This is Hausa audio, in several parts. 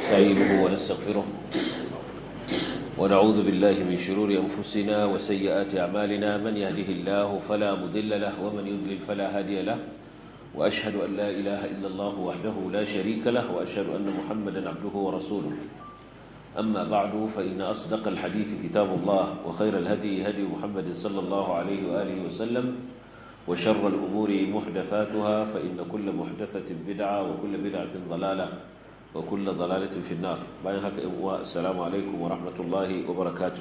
ونستعينه ونستغفره ونعوذ بالله من شرور أنفسنا وسيئات أعمالنا من يهده الله فلا مضل له ومن يضلل فلا هادي له وأشهد أن لا إله إلا الله وحده لا شريك له وأشهد أن محمدا عبده ورسوله أما بعد فإن أصدق الحديث كتاب الله وخير الهدي هدي محمد صلى الله عليه وآله وسلم وشر الأمور محدثاتها فإن كل محدثة بدعة وكل بدعة ضلالة وكل ضلالة في النار باين هكا السلام عليكم ورحمة الله وبركاته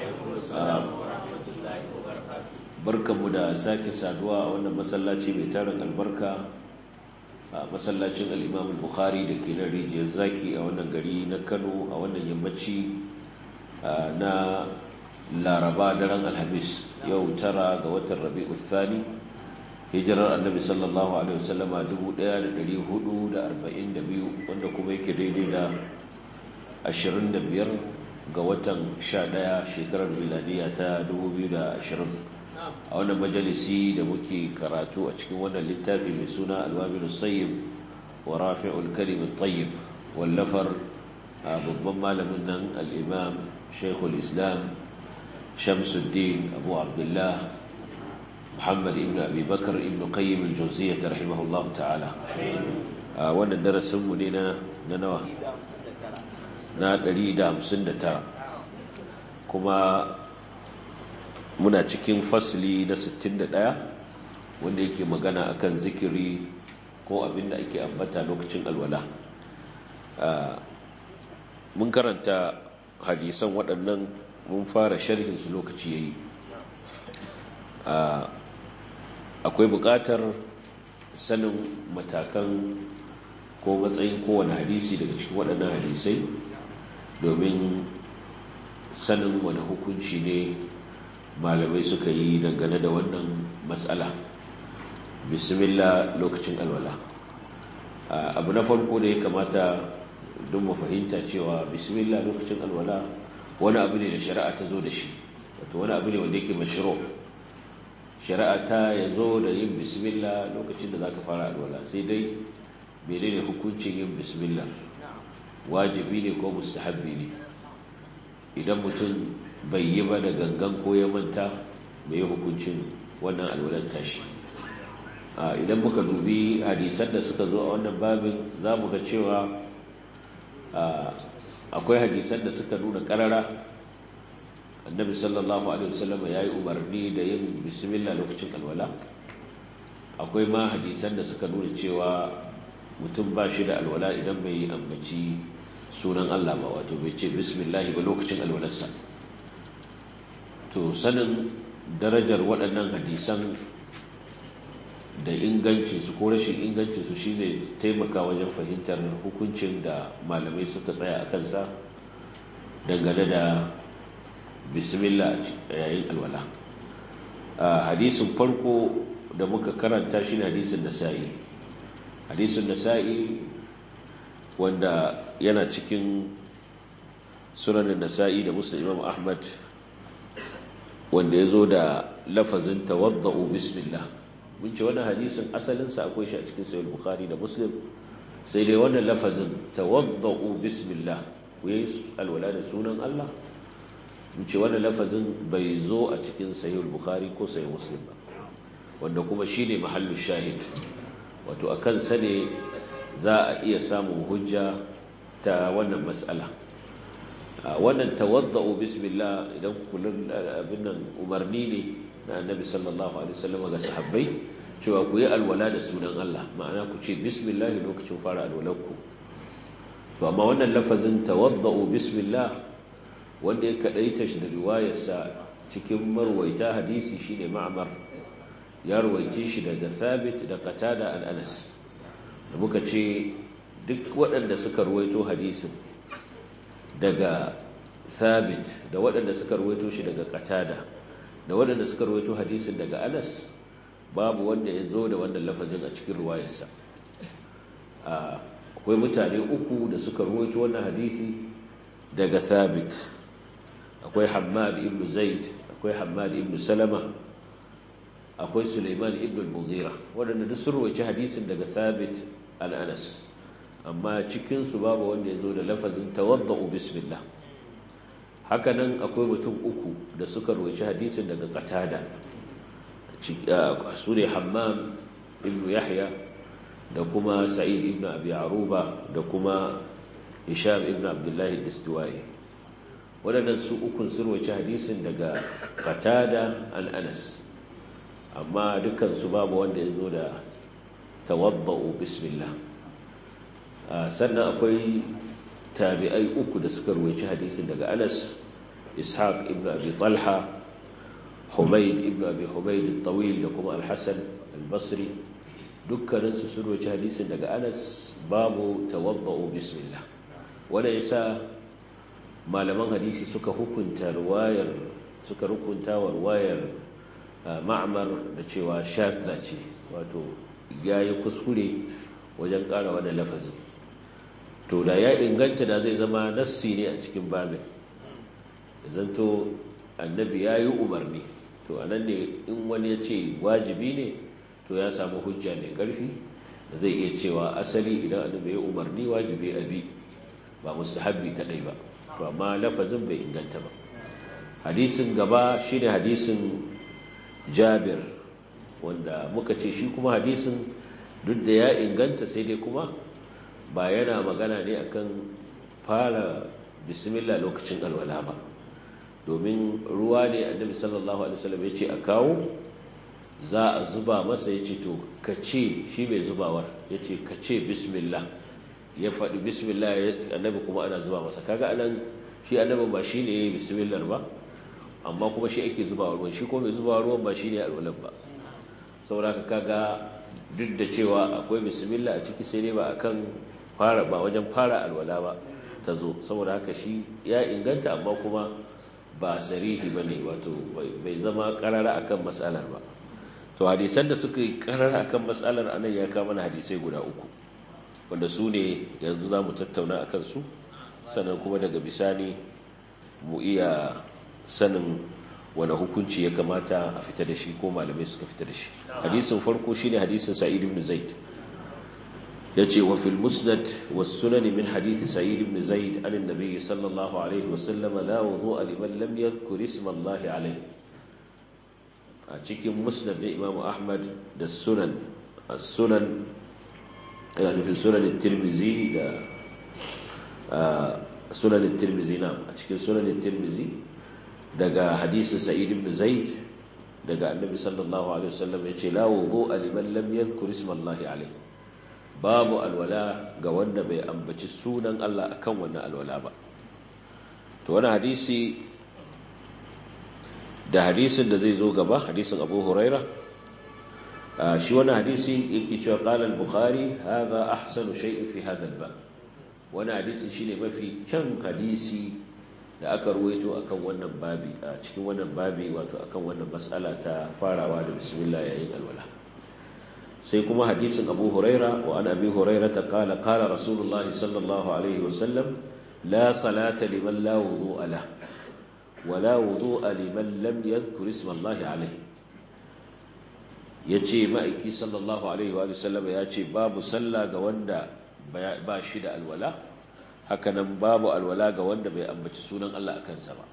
barkanmu da sake saduwa a wannan masallaci mai tarin albarka a masallacin al'imam bukhari da ke nan rijiyar zaki a wannan gari na kano a wannan yammaci na laraba daren alhamis yau tara ga watan rabi'u thani hijirar annabi sallallahu alaihi wasallama 1442 wanda kuma yake daidai da 25 ga watan 11 shekarar miladiya ta 2020 a wannan majalisi da muke karatu a cikin wannan littafi mai suna alwabilu sayyib wa rafi'ul kalimin tayyib wallafar babban malamin nan al'imam shaikhul islam shamsuddin abu abdullah muhammad ibn abi bakar ibn qayyim al-jawziyyah rahimahullahu ta'ala wannan darasinmu ne na nawa na 159 kuma muna cikin fasli na 61 wanda yake magana akan zikiri ko abinda ake ambata lokacin alwala mun karanta hadisan waɗannan mun fara sharhinsu lokaci yayi akwai buƙatar sanin matakan ko matsayin kowane hadisi daga cikin waɗannan hadisai domin sanin wani hukunci ne malamai suka yi dangane da wannan matsala bismillah lokacin alwala abu na farko da ya kamata don mu fahimta cewa bismillah lokacin alwala wani abu ne da shari'a ta zo da shi wato wani abu ne wanda yake mashiro shari'a ta ya zo da yin bismillah lokacin da za ka fara alwala sai dai mene ne hukuncin yin bismillah wajibi ne ko mustahabbi ne idan mutum bai yi ba da gangan ko ya manta mai hukuncin wannan alwalar tashi idan muka dubi hadisan da suka zo a wannan babin za mu ga cewa akwai hadisan da suka nuna karara annabi sallallahu alaihi wasallam ya yi umarni da yin bismillah lokacin alwala akwai ma hadisan da suka nuna cewa mutum ba shi da alwala idan bai yi ambaci sunan Allah ba wato bai ce bismillah ba lokacin alwalarsa to sanin darajar waɗannan hadisan da ingancinsu ko rashin ingancinsu shi zai taimaka wajen fahimtar hukuncin da malamai suka tsaya a kansa dangane da bismillah a yayin alwala hadisin farko da muka karanta shi hadisin nasa'i hadisin nasa'i wanda yana cikin sunanin nasa'i da musa imam ahmad wanda ya zo da lafazin tawadda'u bismillah mun ce wannan hadisin asalinsa akwai shi a cikin sayar bukhari da muslim sai dai wannan lafazin tawadda'u bismillah ku yi alwala da sunan allah mun ce wannan lafazin bai zo a cikin sayar bukhari ko sayar muslim ba wanda kuma shi ne mahallu shahid wato a kansa ne za a iya samun hujja ta wannan matsala wannan tawadda'u bismillah idan kullun abin nan umarni ne na annabi sallallahu alaihi wasallam ga sahabbai cewa ku yi alwala da sunan Allah ma'ana ku ce bismillah lokacin fara alwalanku to amma wannan lafazin tawadda'u bismillah wanda ya kadaita shi da riwayarsa cikin marwaita hadisi shine ma'mar ya ruwaice shi daga Thabit da Qatada al-Anas da muka ce duk waɗanda suka ruwaito hadisin daga Thabit da waɗanda suka ruwaito shi daga Qatada da waɗanda suka ruwaito hadisin daga Anas babu wanda ya zo da wannan lafazin a cikin ruwayarsa akwai mutane uku da suka ruwaito wannan hadisi daga Thabit akwai Hammad ibn Zaid akwai Hammad ibn Salama akwai Sulaiman ibn al-Mughira waɗanda duk sun ruwaici hadisin daga Thabit al-Anas amma cikinsu babu wanda ya zo da lafazin tawadda'u bismillah hakanan akwai mutum uku da suka roci hadisin daga qatada su ne hammam ibn yahya da kuma sa'id ibn abi aruba da kuma hisham ibn abdullahi istiwa'i waɗannan su ukun sun roci hadisin daga qatada an anas amma dukansu babu wanda ya zo da tawadda'u bismillah sannan akwai tabi'ai uku da suka ruwaici hadisin daga Anas Ishaq ibn Abi Talha Humayd ibn Abi Humayd al-Tawil da kuma Al-Hasan al-Basri dukkanin su sun ruwaici hadisin daga Anas babu tawadda'u bismillah wanda yasa malaman hadisi suka hukunta riwayar suka hukunta wa riwayar Ma'mar da cewa shadza ce wato yayi kuskure wajen ƙara wannan lafazin to da ya inganta da zai zama nassi ne a cikin babin zanto annabi ya yi umarni to a nan ne in wani ya ce wajibi ne to ya samu hujja mai ƙarfi da zai iya cewa asali idan annabi ya umarni wajibi a bi ba musu habbi kaɗai ba to amma lafazin bai inganta ba hadisin gaba shi ne hadisin jabir wanda muka ce shi kuma hadisin duk da ya inganta sai dai kuma ba yana magana ne akan fara bismillah lokacin alwala ba domin ruwa ne annabi sallallahu alaihi wasallam ya ce a kawo za a zuba masa ya ce to ka ce shi mai zubawar ya ce ka ce bismillah ya faɗi bismillah annabi kuma ana zuba masa kaga anan shi annabin ba shi ne ya yi bismillah ba amma kuma shi ake zuba ruwan shi kuma mai zuba ruwan ba shi ne alwalan ba saboda kaga duk da cewa akwai bismillah a ciki sai ne ba akan fara ba wajen fara alwala ba ta zo saboda haka shi ya inganta amma kuma ba sarihi ba ne wato bai zama karara akan matsalar ba to hadisan da suka yi karara akan matsalar anan ya kama na hadisai guda uku wanda su ne yanzu za mu tattauna a kansu sannan kuma daga bisani mu iya sanin wani hukunci ya kamata a fita da shi ko malamai suka fita da shi hadisin farko shine hadisin sa'id ibn zaid yace wa fil musnad was sunan min hadith sa'id ibn zaid an annabi sallallahu alaihi wa sallam la wudu'a liman lam yadhkur isma Allah alaihi a cikin musnad da imam ahmad da sunan as-sunan ina nufin sunan at-tirmidhi da sunan at-tirmidhi na a cikin sunan at-tirmidhi daga hadisin sa'id ibn zaid daga annabi sallallahu alaihi wasallam yace la wudu'a liman lam yadhkur isma Allah alaihi babu alwala ga wanda bai ambaci sunan Allah akan wannan alwala ba to wannan hadisi da hadisin da zai zo gaba hadisin Abu Huraira shi wannan hadisi yake cewa qala al-Bukhari hadha ahsanu shay'in fi hadha al-bab wannan hadisi shine mafi kyan hadisi da aka ruwaito akan wannan babi a cikin wannan babi wato akan wannan mas'ala ta farawa da bismillah yayin alwala sai kuma hadisin Abu Huraira wa an Abi Huraira ta qala qala Rasulullahi sallallahu alaihi wasallam la salata liman la wudu'a la wa la wudu'a liman lam yadhkur isma Allah alaihi yace ma'aiki sallallahu alaihi wa sallam yace babu sallah ga wanda ba shi da alwala hakanan babu alwala ga wanda bai ambaci sunan Allah a kansa ba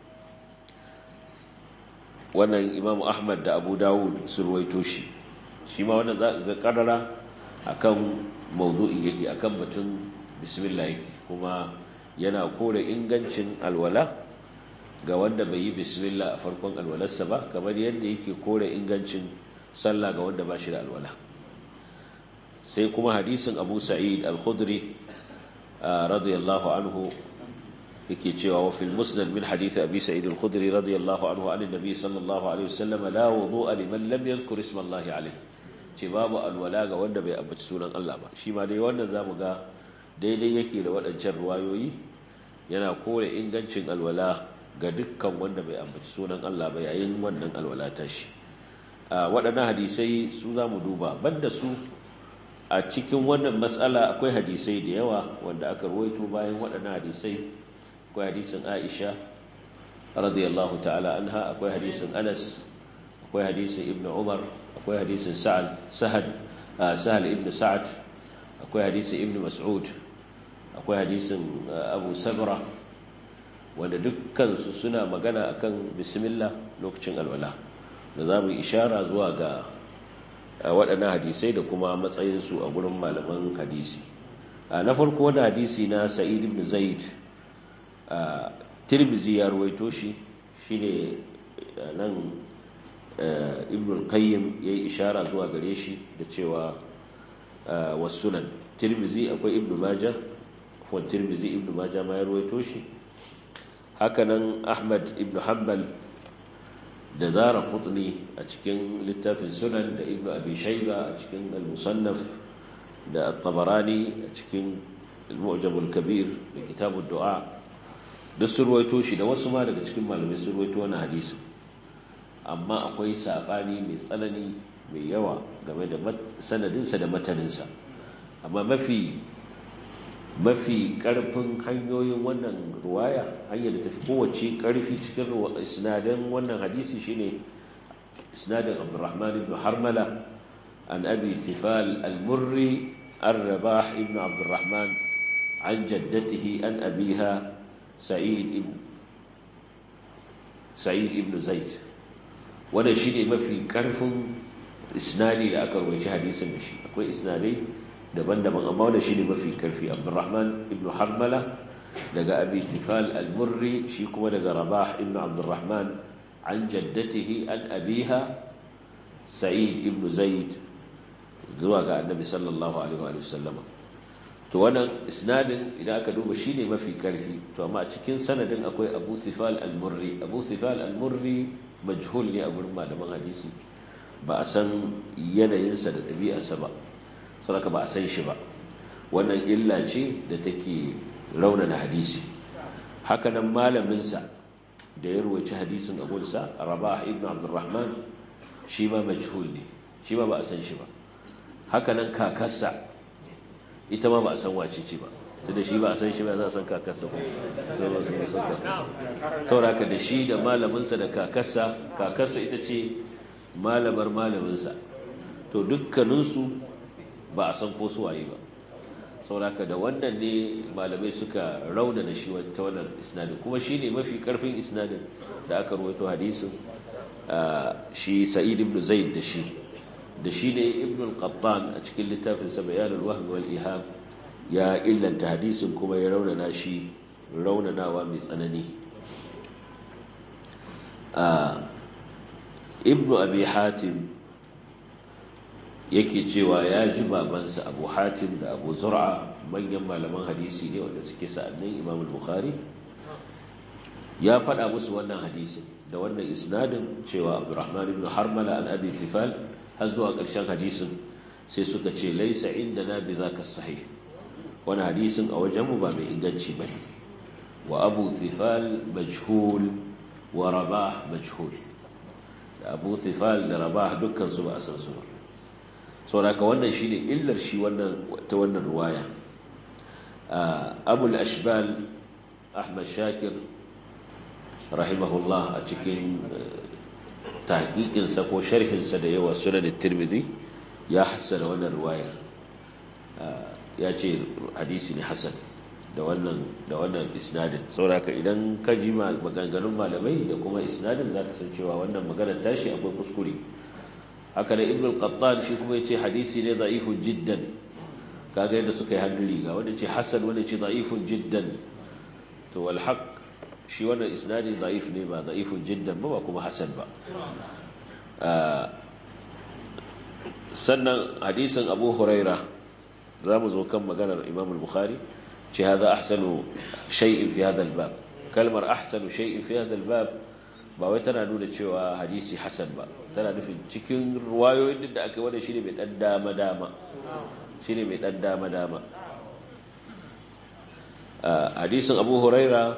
wannan Imam Ahmad da Abu Dawud sun ruwaito shi shi ma wannan za ga karara akan mawdu'i yake akan batun bismillah yake kuma yana kore ingancin alwala ga wanda bai yi bismillah a farkon alwalarsa ba kamar yadda yake kore ingancin sallah ga wanda ba shi da alwala sai kuma hadisin Abu Sa'id al-Khudri radiyallahu anhu yake cewa wa fil musnad min hadith Abi Sa'id al-Khudri radiyallahu anhu an annabi sallallahu alaihi wasallam la wudu'a liman lam yadhkur isma Allah alaihi ce babu alwala ga wanda bai ambaci sunan Allah ba shi ma dai wannan zamu ga daidai yake da waɗancan ruwayoyi yana kore ingancin alwala ga dukkan wanda bai ambaci sunan Allah ba yayin wannan alwala ta shi waɗannan hadisai su zamu duba banda su a cikin wannan matsala akwai hadisai da yawa wanda aka ruwaito bayan waɗannan hadisai akwai hadisin Aisha radiyallahu ta'ala anha akwai hadisin Anas akwai hadisin Ibn Umar akwai hadisin Sa'ad Sahad Sahal ibn Sa'ad akwai hadisin Ibn Mas'ud akwai hadisin abu sabra wanda dukkansu suna magana akan bismillah lokacin alwala da za mu ishara zuwa ga waɗannan hadisai da kuma matsayinsu a gurin malaman hadisi na farko wani hadisi na sa'id ibn zaid tirmizi ya ruwaito shi shine nan ibn al-qayyim yayi ishara zuwa gare shi da cewa wasunan tirmizi akwai ibn majah ko tirmizi ibn majah ma ya ruwaito shi hakanan ahmad ibn hanbal da zara qutni a cikin littafin sunan da ibn abi shayba a cikin al-musannaf da at-tabarani a cikin al-mu'jam al-kabir da kitab ad-du'a duk sun ruwaito shi da wasu ma daga cikin malamai sun ruwaito wani hadisi amma akwai saɓani mai tsanani mai yawa game da sanadinsa da mataninsa amma mafi mafi ƙarfin hanyoyin wannan ruwaya hanyar da tafi kowace ƙarfi cikin isnadin wannan hadisi shine isnadin abdurrahman ibn harmala an abi thifal al-murri ar-rabah ibn abdurrahman an jaddatihi an abiha sa'id ibn sa'id ibn zaid wannan shine mafi karfin isnadi da aka rawaita hadisin da shi akwai isnadai daban-daban amma wannan shine mafi karfi Abdurrahman ibn Harmala daga Abi Thifal al-Murri shi kuma daga Rabah ibn Abdurrahman an jaddatihi an abiha Sa'id ibn Zaid zuwa ga Annabi sallallahu alaihi wa sallama to wannan isnadin idan aka duba shine mafi karfi to amma a cikin sanadin akwai Abu Thifal al-Murri Abu Thifal al-Murri majhul ne a gurin malaman hadisi ba a san yanayinsa da ɗabi'arsa ba saboda ba a san shi ba wannan illa ce da take raunana hadisi hakanan malaminsa da ya ruwaci hadisin abulsa rabah ibn abdurrahman shi ma majhul ne shi ma ba a san shi ba hakanan kakarsa ita ma ba a san wace ce ba tunda shi ba a san shi ba za a san kakarsa ko sauraka da shi da malaminsa da kakarsa kakarsa ita ce malamar malaminsa to dukkaninsu ba a san ko suwaye ba sauraka da wannan ne malamai suka raunana shi ta wannan isnadin kuma shi ne mafi karfin isnadin da aka ruwaito hadisin shi sa'id ibn zaid da shi da shi ne ibn al-qattan a cikin littafinsa bayanul wahmi wal iham ya illanta hadisin kuma ya raunana shi raunanawa mai tsanani ibn abi hatim yake cewa ya ji babansa abu hatim da abu zur'a manyan malaman hadisi ne wanda suke sa'annin imam al-bukhari ya faɗa musu wannan hadisin da wannan isnadin cewa abdurrahman ibn harmala an abi sifal har zuwa ƙarshen hadisin sai suka ce laisa inda na bi za ka sahih wani hadisin a wajenmu ba mai inganci ba ne wa abu thifal majhul wa rabah majhul da abu thifal da rabah dukkansu ba a san su ba sauraka wannan shi ne illar shi ta wannan ruwaya abul ashbal ahmad shakir rahimahullah a cikin tahqiqinsa ko sharhinsa da yawa sunan tirmidhi ya hassana wannan ruwayar ya ce hadisi ne hasan da wannan da wannan isnadin saboda idan ka ji maganganun malamai da kuma isnadin zaka san cewa wannan maganar tashi akwai kuskure haka da ibn al-qattan shi kuma yace hadisi ne da'ifun jiddan kaga yadda suka yi hannun riga wanda ce hasan wanda ce da'ifun jiddan to wal haqq shi wannan isnadi da'if ne ba da'ifun jiddan ba ba kuma hasan ba sannan hadisin abu huraira za mu zo kan maganar imam al-bukhari ce haza ahsanu shay'in fi hadha al-bab kalmar ahsanu shay'in fi hadha al-bab ba wai tana nuna cewa hadisi hasan ba tana nufin cikin ruwayoyin da aka wanda shine mai dan dama dama shine mai dan dama dama hadisin abu huraira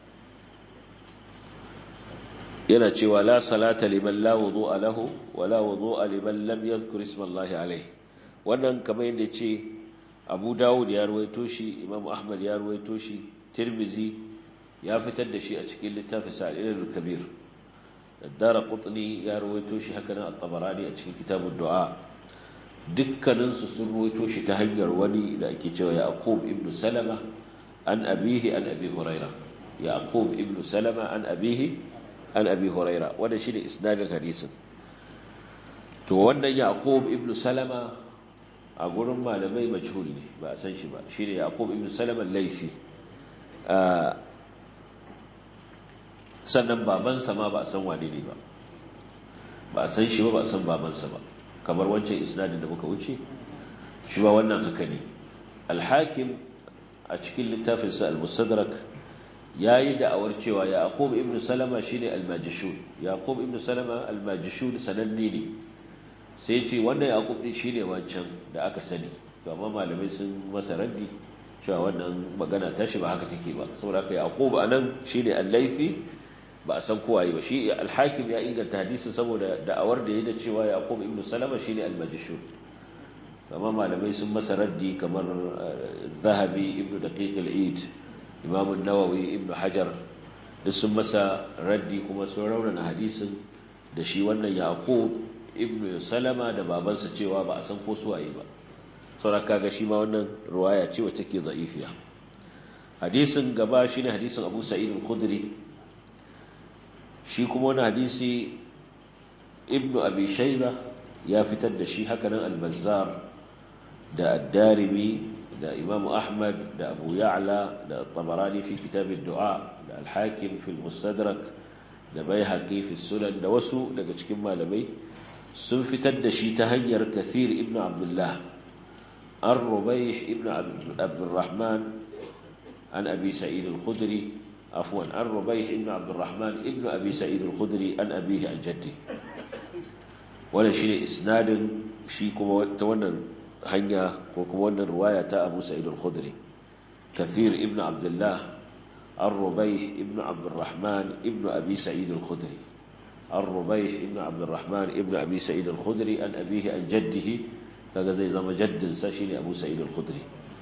yana cewa la salata liman la wudu'a lahu wa la wudu'a liman lam yadhkur isma Allah alayhi wannan kamar yadda ce Abu Dawud ya ruwaito shi Imam Ahmad ya ruwaito shi Tirmizi ya fitar da shi a cikin littafin Sa'il al-Kabir Ad-Darqutni ya ruwaito shi haka nan At-Tabarani a cikin Kitabud Du'a dukkaninsu sun ruwaito shi ta hanyar wani da ake cewa yaqub ibn salama an abihi an abi huraira yaqub ibn salama an abihi an abi huraira wanda shine isnadin hadisin to wannan yaqub ibn salama a gurin malamai majhul ne ba a san shi ba shine yaqub ibn salama laisi sannan babansa ma ba a san wane ne ba ba a san shi ba ba a san babansa ba kamar wancan isnadin da muka wuce shi ba wannan haka ne alhakim a cikin littafinsa al-mustadrak ya yi da'awar cewa yaqub ibn salama shine al-majishun yaqub ibn salama al-majishun sananne ne sai ce wannan yaqub din shine wancan da aka sani to amma malamai sun masa raddi cewa wannan magana tashi ba haka take ba saboda haka yaqub anan shine al-laythi ba a san kowaye ba shi al-hakim ya inganta hadisin saboda da'awar da yayi da cewa yaqub ibn salama shine al-majishun amma malamai sun masa raddi kamar zahabi ibn daqiq al-eid imam an-nawawi ibn hajar da sun masa raddi kuma sun raunana hadisin da shi wannan yaqub ibn salama da babansa cewa ba a san ko suwaye ba sauraka ga shi ma wannan ruwaya ce wacce ke za'ifiya hadisin gaba shine hadisin abu sa'id al-khudri shi kuma wani hadisi ibn abi shayba ya fitar da shi hakanan al-bazzar da ad-darimi da imam ahmad da abu ya'la da tabarani fi kitab ad-du'a da al-hakim fi al-mustadrak da baihaqi fi sunan da wasu daga cikin malamai sun fitar da shi ta hanyar kathir ibn abdullah an rubaih ibn abdurrahman an abi sa'id al-khudri afwan an rubaih ibn abdurrahman ibn abi sa'id al-khudri an abihi an jaddi wannan shine isnadin shi kuma ta wannan hanya ko kuma wannan riwaya ta abu sa'id al-khudri kathir ibn abdullah an rubaih ibn abdurrahman ibn abi sa'id al-khudri الربيح ابن عبد الرحمن ابن أبي سعيد الخدري أن أبيه أن جده kaga zai zama jaddinsa shine Abu Sa'id al-Khudri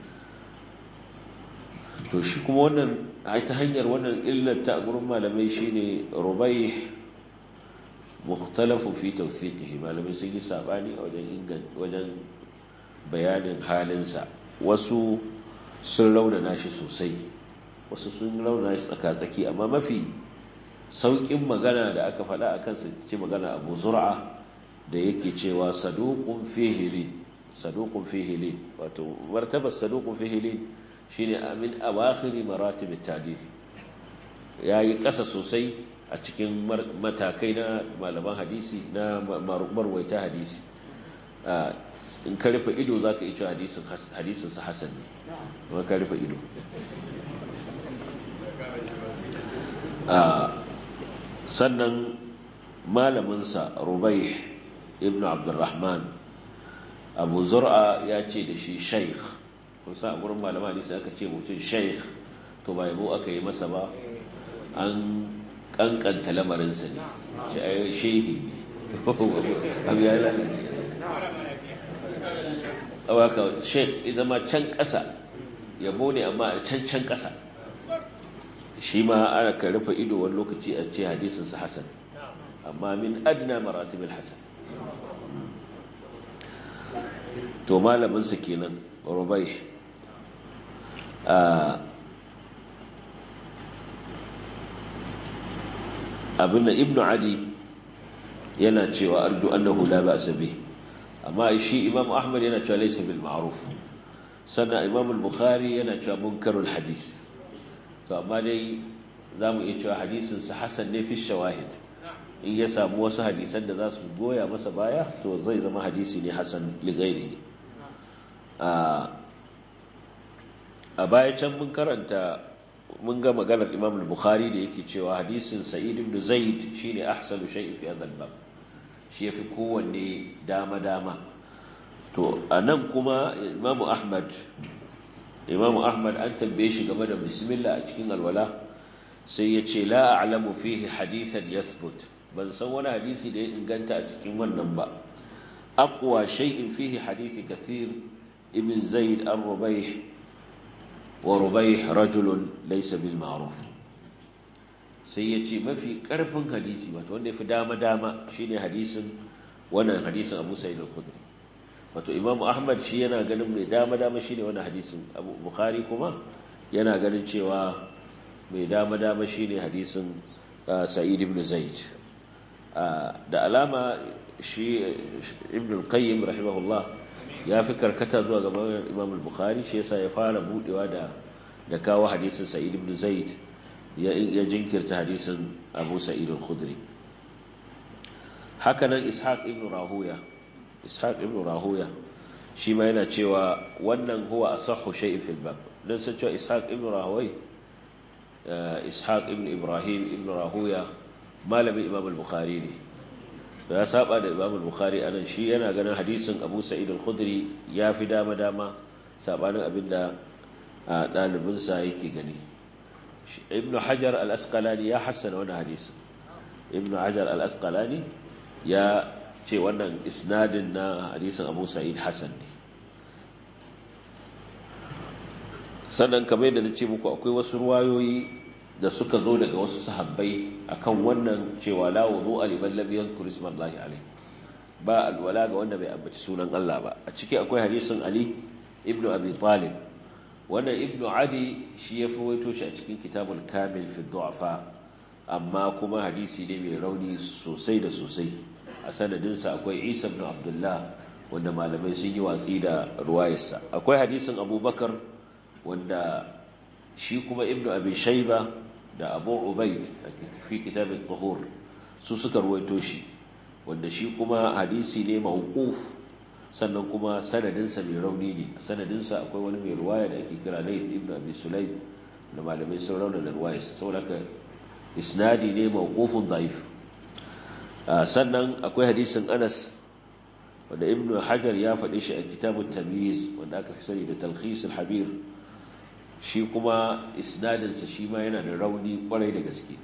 to shi kuma wannan ai ta hanyar wannan illar ta gurin malamai shine Rubayh mukhtalafu fi tawthiqihi malamai sun yi sabani wajen ingan wajen bayanin halinsa wasu sun raunana shi sosai wasu sun raunana shi tsaka-tsaki amma mafi sauƙin magana da aka faɗa a kansa ce magana abu zur'a da yake cewa saduqun fihili saduqun fihili wato martabar saduqun fihili shine amin awakhiri maratib at-tadil yayi ƙasa sosai a cikin matakai na malaman hadisi na marwaita hadisi in ka rufe ido zaka yi cewa hadisin hadisin sa hasan ne kuma ka rufe ido sannan malaminsa rubai ibn abdurrahman abu zur'a ya ce da shi shaikh kusa a gurin malama ne sai aka ce mutum shaikh to ba yabo aka yi masa ba an kankanta lamarinsa ne ce a yi shehi abu ya lalace awaka sheikh zama can ƙasa yabo ne amma a can can ƙasa shi ma ana ka rufe ido wani lokaci a ce hadisinsa hasan amma min adna maratibul hasan to malaminsa kenan rubai abin ibnu adi yana cewa arju annahu la ba'sa bih amma shi imam ahmad yana cewa laysa bil ma'ruf sannan imam al-bukhari yana cewa munkarul hadith to amma dai za mu iya cewa hadisinsa hasan ne fi shawahid in ya samu wasu hadisan da za su goya masa baya to zai zama hadisi ne hasan ligairi a baya can mun karanta mun ga maganar imam al-bukhari da yake cewa hadisin sa'id ibn zaid shine ahsanu shay'in fi hadha al-bab shi yafi kowanne dama dama to anan kuma imam ahmad imamu ahmad an tambaye shi game da bismillah a cikin alwala sai ya ce la a'lamu fihi hadithan yathbut ban san wani hadisi da ya inganta a cikin wannan ba aqwa shay'in fihi hadisi kathir ibn zaid an rubayh wa rubayh rajulun laysa bil ma'ruf sai ya ce mafi karfin hadisi wato wanda yafi dama dama shine hadisin wannan hadisin Abu Sa'id al-Khudri wato imamu ahmad shi yana ganin mai dama-dama shi ne wani hadisin abu bukhari kuma yana ganin cewa mai dama-dama shi ne hadisin sa'id ibn zaid da alama shi ibn qayyim rahimahullah ya fi karkata zuwa ga imam bukhari shi yasa ya fara budewa da da kawo hadisin sa'id ibn zaid ya jinkirta hadisin abu sa'id al-khudri haka nan ishaq ibn rahuya ishaq ibn rahuya shi ma yana cewa wannan huwa asahhu shay'in fil bab dan sai cewa ishaq ibn rahuya ishaq ibn ibrahim ibn rahuya malami imam al-bukhari ne ya saba da imam al-bukhari anan shi yana ganin hadisin abu sa'id al-khudri ya fi dama dama sabanin abinda dalibin sa yake gani ibn hajar al-asqalani ya hassana wannan hadisin ibn hajar al-asqalani ya ce wannan isnadin na hadisin abu sa'id hassan ne sannan kamar yadda na ce muku akwai wasu ruwayoyi da suka zo daga wasu sahabbai akan wannan cewa la wudu aliman lam yadhkur ismallahi alayh ba alwala ga wanda bai ambaci sunan Allah ba a ciki akwai hadisin Ali ibn Abi Talib wannan ibn Adi shi ya waito shi a cikin kitabul kamil fi du'afa amma kuma hadisi ne mai rauni sosai da sosai a sanadinsa akwai isa ibn abdullah wanda malamai sun yi watsi da ruwayarsa akwai hadisin abubakar wanda shi kuma ibn abi shaiba da abu ubaid a fi kitabin tuhur su suka ruwaito shi wanda shi kuma hadisi ne mawquf sannan kuma sanadinsa mai rauni ne a sanadinsa akwai wani mai ruwaya da ake kira layth ibn abi sulaim da malamai sun rauna da ruwayarsa saboda haka isnadi ne mawqufun dhaif sannan akwai hadisin Anas wanda Ibn Hajar ya faɗi shi a kitabut Tamyiz wanda aka fi sani da Talkhis al-Habir shi kuma isnadin sa shi ma yana da rauni kwarai da gaske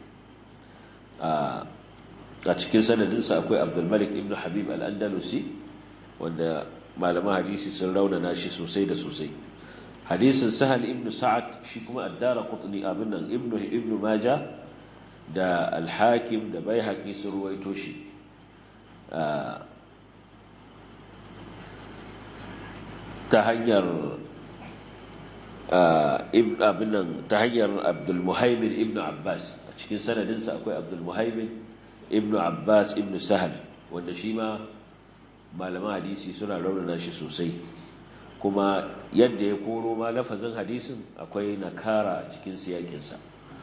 a cikin sanadin sa akwai Abdul Malik ibn Habib al-Andalusi wanda malaman hadisi sun raunana shi sosai da sosai hadisin Sahal ibn Sa'ad shi kuma ad-Darqutni abin nan Ibn Ibn Majah da alhakim da bai haƙi sun ruwaito shi ta hanyar abinan ta hanyar abdulmuhaimin ibn abbas a cikin sanadinsa akwai abdulmuhaimin ibn abbas ibn sahal wanda shi ma malaman hadisi suna raunana shi sosai kuma yadda ya koro ma lafazin hadisin akwai nakara a cikin siyakinsa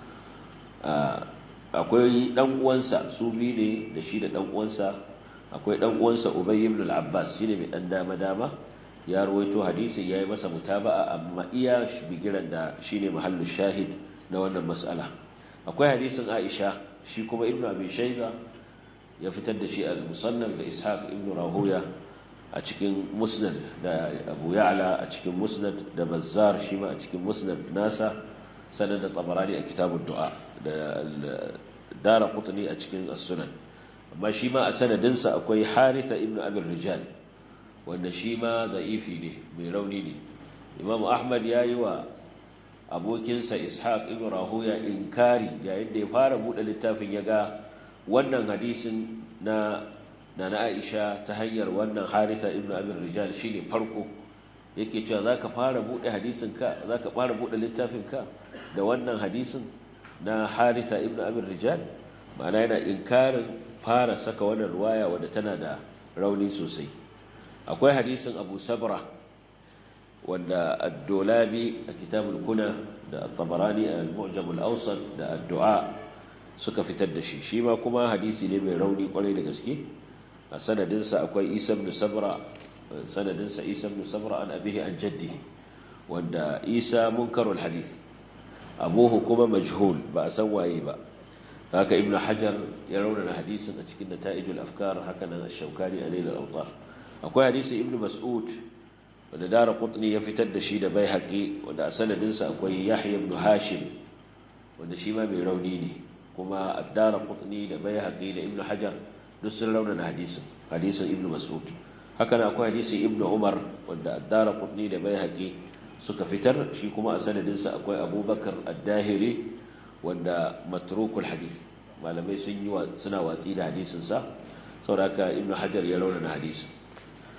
akwai dan uwansa su biyu ne da shi da dan uwansa akwai dan uwansa Ubay ibn al-Abbas shine mai dan dama dama ya ruwaito hadisin yayi masa mutaba'a amma iya bigiran da shine mahallu shahid na wannan mas'ala akwai hadisin Aisha shi kuma Ibn Abi Shayba ya fitar da shi al-Musannaf da Ishaq ibn Rahuya a cikin Musnad da Abu Ya'la a cikin Musnad da Bazzar shi ma a cikin Musnad nasa sanan da Tabarani a kitabud du'a da dara kutuni a cikin sunan amma shi ma a sanadinsa akwai haritha ibn abin rijal wanda shi ma za'ifi ne mai rauni ne imamu ahmad ya yi wa abokinsa ishaq ibn rahuya inkari yayin da ya fara buɗe littafin ya ga wannan hadisin na na aisha ta hanyar wannan haritha ibn abin rijal shi ne farko yake cewa za ka fara buɗe hadisinka za ka fara buɗe littafinka da wannan hadisin na harisa ibn abin rijal ma'ana yana inkarin fara saka wannan ruwaya wadda tana da rauni sosai akwai hadisin abu sabra wanda ad-dolabi a kitabul kuna da at-tabarani al-mu'jam al-awsat da ad-du'a suka fitar da shi shi ma kuma hadisi ne mai rauni kwarai da gaske a sanadinsa akwai isa ibn sabra sanadinsa isa ibn sabra an abihi an jaddihi wanda isa munkarul hadith abuhu kuma majhul ba a san waye ba haka ibn hajar ya raunana hadisin a cikin nata'ijul afkar haka nan ash-shawkani a lailal awtar akwai hadisi ibn mas'ud wanda dara qutni ya fitar da shi da baihaqi wanda a sanadin sa akwai yahya ibn hashim wanda shi ma mai rauni ne kuma ad-dara qutni da baihaqi da ibn hajar duk sun raunana hadisin hadisin ibn mas'ud haka nan akwai hadisi ibn umar wanda ad-dara qutni da baihaqi suka fitar shi kuma a sanadinsa akwai abubakar addahiri wanda matrukul hadith malamai sun yi suna watsi da hadisinsa saboda haka ibnu hajar ya raunana hadisin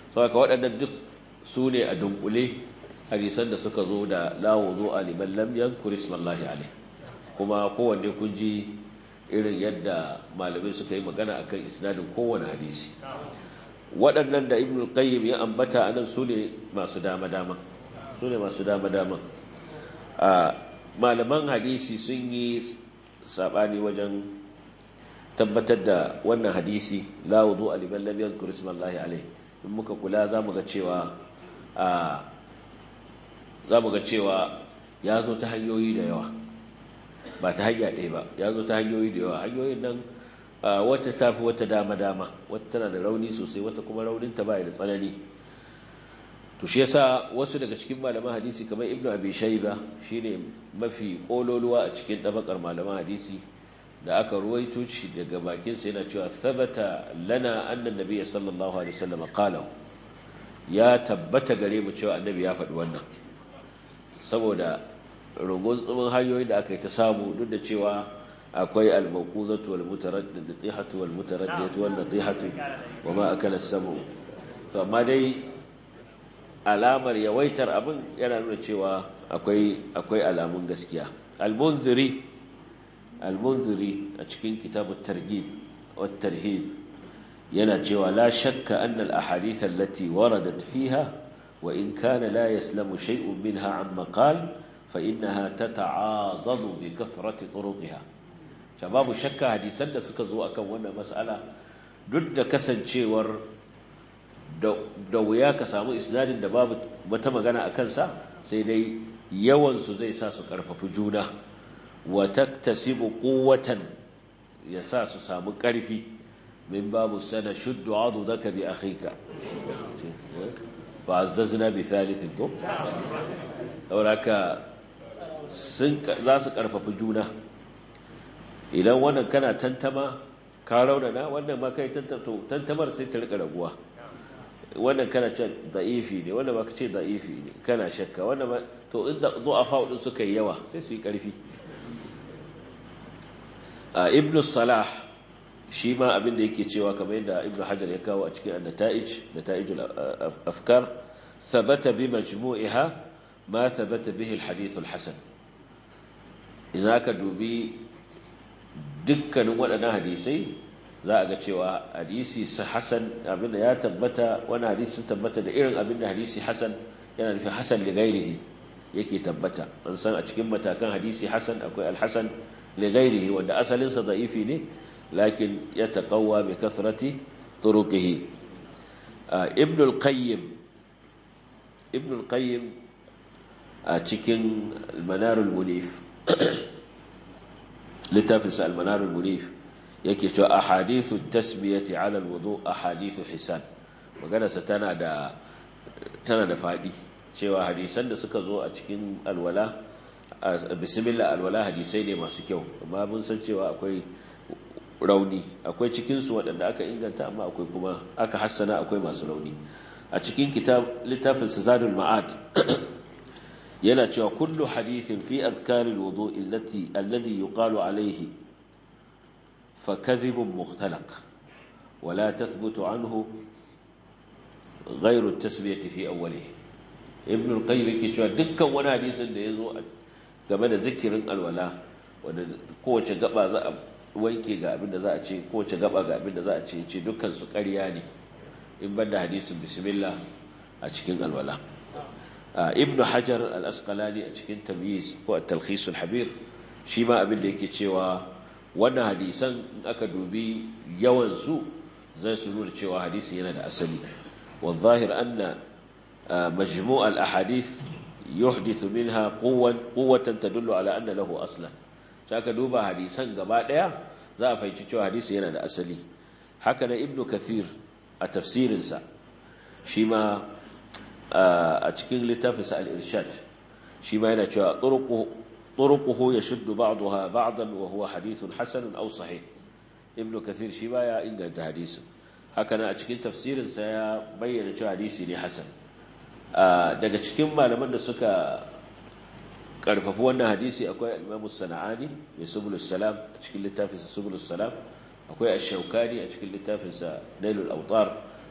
saboda waɗannan duk su ne a dunkule hadisan da suka zo da la wudu'a liman lam yadhkur ismallahi alayh kuma kowanne kun ji irin yadda malamai suka yi magana akan isnadin kowane hadisi waɗannan da ibn qayyim ya ambata anan su ne masu dama-dama su ne masu dama-dama a malaman hadisi sun yi saɓani wajen tabbatar da wannan hadisi la wudu aliman lam yadhkur ismallahi alayh in muka kula zamu ga cewa a zamu ga cewa ya zo ta hanyoyi da yawa ba ta hanya ɗaya ba ya zo ta hanyoyi da yawa hanyoyin nan wata ta fi wata dama-dama wata tana da rauni sosai wata kuma rauninta ba da tsanani to shi yasa wasu daga cikin malaman hadisi kamar ibnu abi shayba shine mafi kololuwa a cikin tabakar malaman hadisi da aka ruwaito shi daga bakin sa yana cewa thabata lana anna nabiyyi sallallahu alaihi wasallam qala ya tabbata gare mu cewa annabi ya faɗi wannan saboda rugun tsumin hanyoyi da aka yi ta samu duk da cewa akwai al-mawquzatu wal mutaraddid natihatu wal mutaraddiyatu wal natihatu wa ma akala as-samu to amma dai alamar yawaitar abin yana nuna cewa akwai akwai alamun gaskiya al-munziri al-munziri a cikin kitabut targhib wat tarhib yana cewa la shakka anna al-ahadith allati waradat fiha wa in kana la yaslamu shay'un minha amma qala فإنها تتعاضد بكثرة طرقها babu shakka hadisan da suka zo akan wannan mas'ala duk da kasancewar da wuya ka samu isnadin da babu wata magana a kansa sai dai yawansu zai sa su karfafi juna wa taktasibu quwwatan ya sa su samu karfi min babu sana shuddu adudaka bi akhika fa azzazna bi thalithin ko sauraka za su karfafi juna idan wannan kana tantama ka raunana wannan ma kai tantamar sai ta rika raguwa wannan kana ce da'ifi ne wannan ma ka ce da'ifi ne kana shakka wannan ma to inda du'afa din suka yi yawa sai su yi karfi a ibn salah shi ma abin da yake cewa kamar yadda ibn hajar ya kawo a cikin an-nata'ij nata'ijul afkar thabata bi majmu'iha ma thabata bihi al-hadith al-hasan idan aka dubi dukkanin waɗannan hadisai za a ga cewa hadisi hasan abinda ya tabbata wani hadisi sun tabbata da irin abinda hadisi hasan yana nufin hasan li ghairihi yake tabbata an san a cikin matakan hadisi hasan akwai al-hasan li ghairihi wanda asalin sa da'ifi ne lakin ya taqawwa bi kathrati turuqihi ibn al-qayyim ibn al-qayyim a cikin al-manar al-munif littafinsa almanarul munif yake cewa ahadithu tasmiyati ala alwudu ahadithu hisan maganarsa tana da tana da fadi cewa hadisan da suka zo a cikin alwala bismillah alwala hadisai ne masu kyau amma mun san cewa akwai rauni akwai cikin su waɗanda aka inganta amma akwai kuma aka hassana akwai masu rauni a cikin kitab littafin zadul ma'ad yana cewa kullu hadithin fi azkaril wudu'i allati alladhi yuqalu alayhi fa kadhibun mukhtalaq wa la tathbutu anhu ghayru at-tasmiyati fi awwalihi ibn al-qayyim yake cewa dukkan wani hadisin da yazo game da zikirin alwala wanda kowace gaba za a wanke ga abin da za a ce kowace gaba ga abin da za a ce ce dukkan su ƙarya ne in banda hadisin bismillah a cikin alwala ibnu hajar al-asqalani a cikin tamyiz ko at-talkhis al-habir shi ma abin da yake cewa wannan hadisan in aka dubi yawan su zai su nuna cewa hadisi yana da asali wa zahir anna majmu' al-ahadith yuhdithu minha quwwan quwwatan tadullu ala anna lahu aslan saka duba hadisan gaba daya za a fahimci cewa hadisi yana da asali haka na ibnu kathir a tafsirinsa shi ma a cikin littafinsa al-irshad shi ma yana cewa turuquhu yashuddu ba'daha ba'dan wa huwa hadithun hasan aw sahih ibn kathir shi ba ya inganta hadisin haka nan a cikin tafsirinsa ya bayyana cewa hadisi ne hasan daga cikin malaman da suka karfafi wannan hadisi akwai al-imam sana'ani mai subulus salam a cikin littafinsa subulus salam akwai ash-shawkani a cikin littafinsa nailul awtar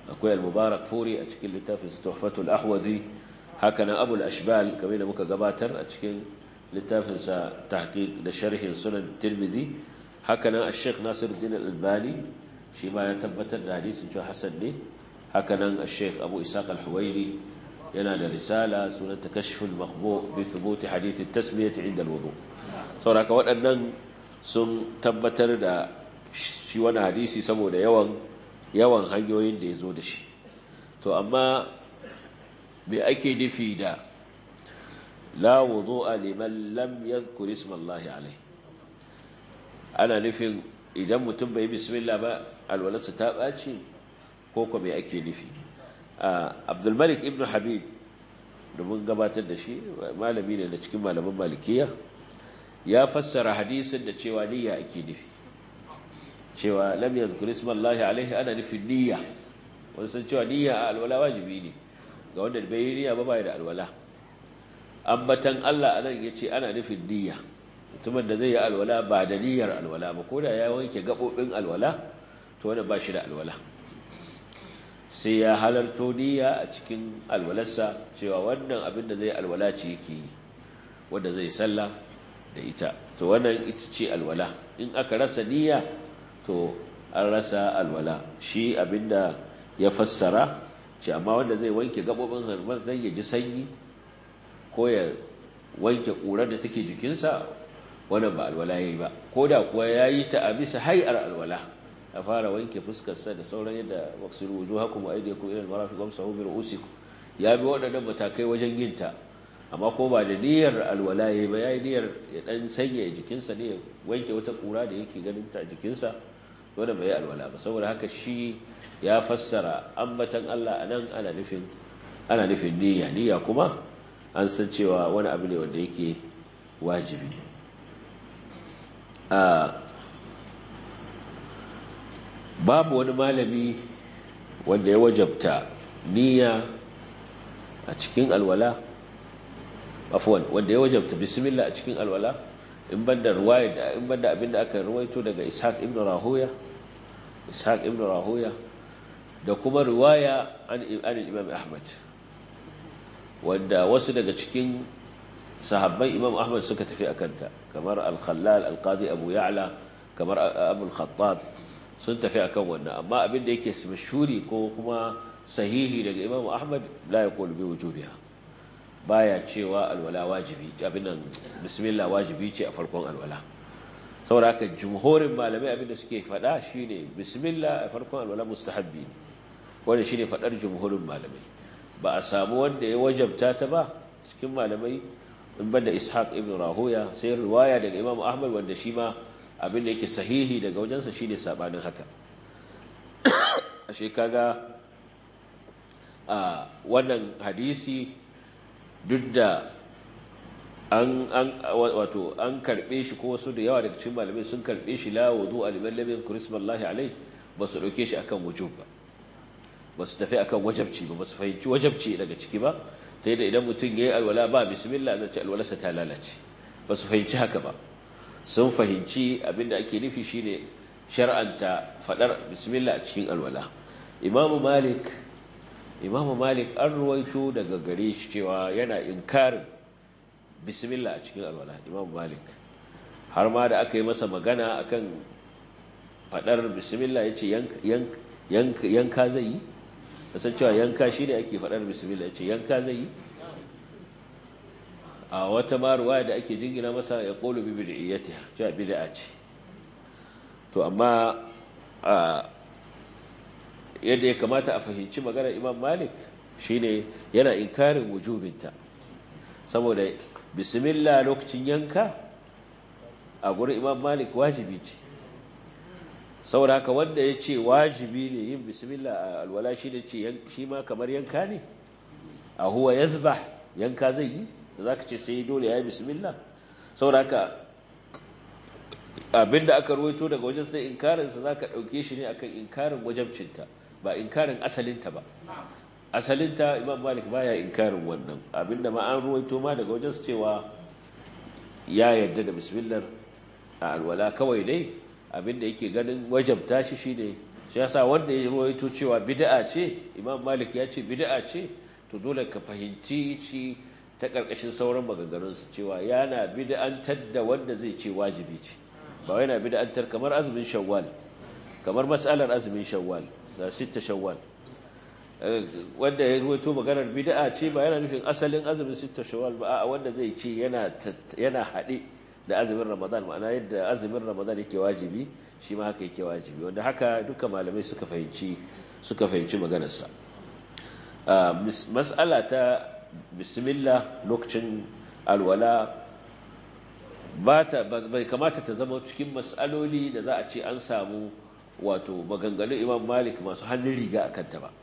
akwai al-mubarak furi a cikin littafin tuhfatul ahwazi haka nan abul ashbal kamar da muka gabatar a cikin littafinsa tahqiq da sharhin sunan tirmidhi haka nan ash-sheikh nasiruddin al-albani shi ma ya tabbatar da hadisin cewa hasan ne haka nan ash-sheikh abu isaq al-huwairi yana da risala sunan takashful makhbu bi thubuti hadith at-tasmiyah 'inda al-wudu saboda waɗannan sun tabbatar da shi wani hadisi saboda yawan yawan hanyoyin da ya zo da shi to amma me ake nufi da la wudu'a liman lam yadhkur isma Allah alayhi ana nufin idan mutum bai bismillah ba alwalarsa ta ɓaci ko ko me ake nufi Abdul Malik ibn Habib da mun gabatar da shi malami ne da cikin malaman malikiya ya fassara hadisin da cewa niyya ake nufi cewa lam yadhkur isma Allah alayhi ana nufin niyya wanda san cewa niyya a alwala wajibi ne ga wanda bai yi niyya ba bai da alwala ambatan Allah anan yace ana nufin niyya mutumin da zai yi alwala ba da niyyar alwala ba koda ya wanke gabobin alwala to wanda ba shi da alwala sai ya halarto niyya a cikin alwalarsa cewa wannan abin da zai alwala ce yake yi wanda zai sallah da ita to wannan ita ce alwala in aka rasa niyya to an rasa alwala shi abinda ya fassara ce amma wanda zai wanke gabobin harmar zai ya ji sanyi ko ya wanke ƙurar da take jikinsa wannan ba alwala ya yi ba ko da kuwa ya yi ta a bisa hai'ar alwala a fara wanke fuskarsa da sauran yadda maksuru wuju haku mu aide ku irin marafi gwamsa hu bir usiku ya bi waɗannan matakai wajen yin ta amma ko ba da niyyar alwala ya yi ba ya yi niyyar ya ɗan sanya jikinsa ne ya wanke wata ƙura da yake ganin ta jikinsa wanda bai yi alwala ba saboda haka shi ya fassara ambatan Allah a nan ana nufin ana nufin niyya niyya kuma an san cewa wani abu ne wanda yake wajibi babu wani malami wanda ya wajabta niyya a cikin alwala afwan wanda ya wajabta bismillah a cikin alwala in banda ruwaya in banda abinda aka ruwaito daga Ishaq ibn Rahuya Ishaq ibn Rahuya da kuma riwaya an Imam Ahmad wanda wasu daga cikin sahabban Imam Ahmad suka tafi akanta kamar Al-Khallal Al-Qadi Abu Ya'la kamar Abu Al-Khattab sun tafi akan wannan amma abin da yake mashhuri ko kuma sahihi daga Imam Ahmad la yaqulu bi wujubiha baya cewa alwala wajibi abin nan bismillah wajibi ce a farkon alwala saboda haka jumhurin malamai abin da suke faɗa shine bismillah a farkon alwala mustahabbi ne wanda shine faɗar jumhurin malamai ba a samu wanda ya wajabta ta ba cikin malamai in banda ishaq ibn rahuya sai riwaya daga imam ahmad wanda shi ma abin da yake sahihi daga wajensa shine sabanin haka ashe kaga a wannan hadisi duk da an an wato an karbe shi ko wasu da yawa daga cikin malamai sun karbe shi la wudu aliman lam yadhkur ismallahi alayhi ba su dauke shi akan wujub ba ba su tafi akan wajabci ba ba su fahimci wajabci daga ciki ba ta yadda idan mutum ya yi alwala ba bismillah zai ce alwalarsa ta lalace ba su fahimci haka ba sun fahimci abinda ake nufi shine shar'anta fadar bismillah a cikin alwala imamu malik imamu malik an ruwaito daga gare shi cewa yana inkarin bismillah a cikin alwala imamu malik har ma da aka yi masa magana akan fadar bismillah ya ce yanka zai yi kasan cewa yanka shi ne ake faɗar bismillah ya ce yanka zai yi a wata maruwa da ake jingina masa ya ƙolu bi bid'iyyati cewa bid'a ce to amma yadda ya kamata a fahimci maganar imam malik shine yana inkarin wujubinta saboda bismillah lokacin yanka a gurin imam malik wajibi ce saboda haka wanda ya ce wajibi ne yin bismillah a alwala shi ne ce shi ma kamar yanka ne a huwa ya zuba yanka zai yi da za ka ce sai dole ya yi bismillah saboda haka abinda aka ruwaito daga wajen sai inkarinsa za ka ɗauke shi ne akan inkarin wajabcinta ba inkarin asalinta ba asalinta imam malik baya inkarin wannan abinda ma an ruwaito ma daga wajen cewa ya yarda da bismillah a alwala kawai dai abinda yake ganin wajabta shi shine shi yasa wanda ya rawaito cewa bid'a ce imam malik ya ce bid'a ce to dole ka fahimci shi ta karkashin sauran maganganunsa cewa yana bid'antar da wanda zai ce wajibi ce ba yana bid'antar kamar azumin shawwal kamar mas'alar azumin shawwal da sitta shawwal wanda ya ruwaito maganar bid'a ce ba yana nufin asalin azumin sitta shawwal ba a wanda zai ce yana yana hade da azumin ramadan ma'ana yadda azumin ramadan yake wajibi shi ma haka yake wajibi wanda haka duka malamai suka fahimci suka fahimci maganarsa mas'ala ta bismillah lokacin alwala ba ta bai kamata ta zama cikin mas'aloli da za a ce an samu wato maganganun imam malik masu hannun riga a kanta ba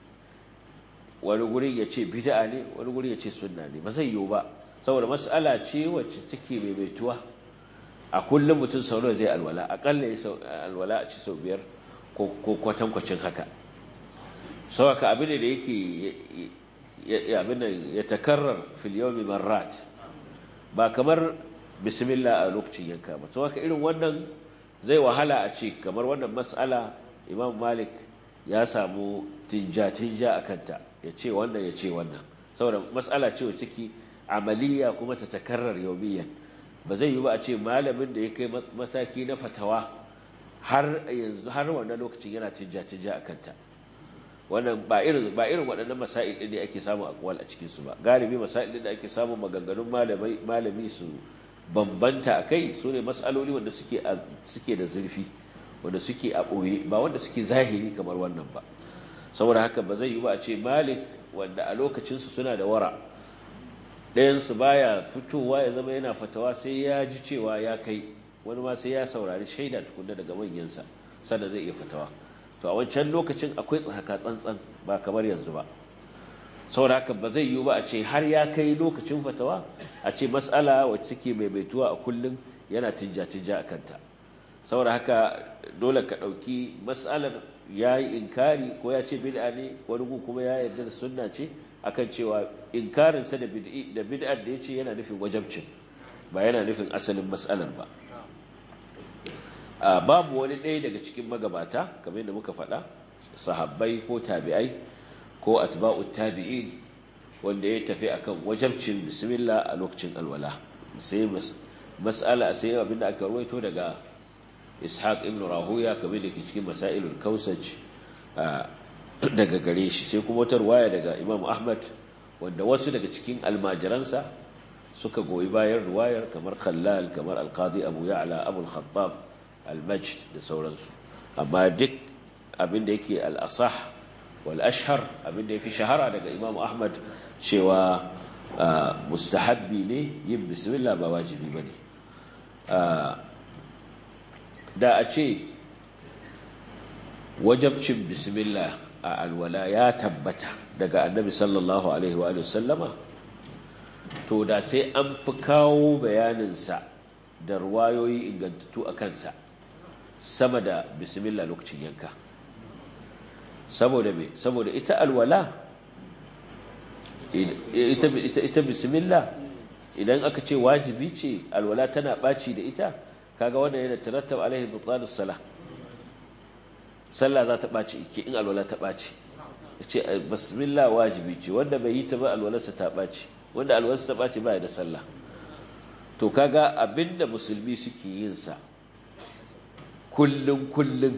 wani guri ya ce bid'a ne wani guri ya ce sunna ne ba zai yiwu ba saboda mas'ala ce wacce take maimaituwa a kullum mutum sau nawa zai alwala akalla ya alwala a ci sau biyar ko kwatankwacin haka sau haka abin da yake abin da ya takarar filiyomi marrat ba kamar bismillah a lokacin yanka ba sau haka irin wannan zai wahala a ce kamar wannan mas'ala imam malik ya samu tinja-tinja a kanta ya ce wannan ya ce wannan saboda mas'ala ce wa ciki amaliya kuma ta takarar yaumiyan ba zai yi ba a ce malamin da ya kai mataki na fatawa har yanzu har wannan lokacin yana tinja-tinja a kanta wannan ba irin ba irin waɗannan masail ɗin da ake samu akwal a cikin su ba galibi masail ɗin da ake samu maganganun malamai malami su bambanta akai su ne mas'aloli wanda suke suke da zurfi wanda suke a ɓoye ba wanda suke zahiri kamar wannan ba saboda haka ba zai yi ba a ce malik wanda a lokacinsu suna da wara ɗayansu baya fitowa ya zama yana fatawa sai ya ji cewa ya kai wani ma sai ya saurari shaida tukunna daga manyansa sannan zai iya fatawa to a wancan lokacin akwai tsaka tsantsan ba kamar yanzu ba saboda haka ba zai yiwu ba a ce har ya kai lokacin fatawa a ce matsala wacce take maimaituwa a kullum yana tinja-tinja a kanta saboda haka dole ka ɗauki matsalar ya yi inkari ko ya ce bid'a ne wani gu kuma ya yarda da sunna ce akan cewa inkarinsa da bid'ar da ya ce yana nufin wajabcin ba yana nufin asalin matsalar ba babu wani ɗaya daga cikin magabata kamar yadda muka faɗa sahabbai ko tabi'ai ko atba'ut tabi'in wanda ya tafi akan wajabcin bismillah a lokacin alwala sai mas'ala sai abinda aka ruwaito daga ishaq ibn rahuya kamar da ke cikin masailul kausaj daga gare shi sai kuma wata ruwaya daga imam ahmad wanda wasu daga cikin almajiransa suka goyi bayan ruwayar kamar khallal kamar alqadi abu ya'la abu al-khattab al-majd da sauransu amma duk abinda yake al-asah wal ashhar abinda yafi shahara daga imam ahmad cewa mustahabbi ne yin bismillah ba wajibi bane da a ce wajabcin bismillah a alwala ya tabbata daga annabi sallallahu alaihi wa sallama to da sai an fi kawo bayaninsa da ruwayoyi ingantattu a kansa sama da bismillah lokacin yanka saboda me saboda ita alwala ita, ita, ita bismillah idan aka ce wajibi ce alwala tana ɓaci da ita kaga wannan yana tarattab alaihi butlanus salah sallah za ta ɓaci ke in alwala ta ɓaci ce bismillah wajibi ce wanda bai yi ta ba alwalarsa ta ɓaci wanda alwalarsa ta ɓaci ba da sallah to kaga abinda musulmi suke yin sa kullum kullum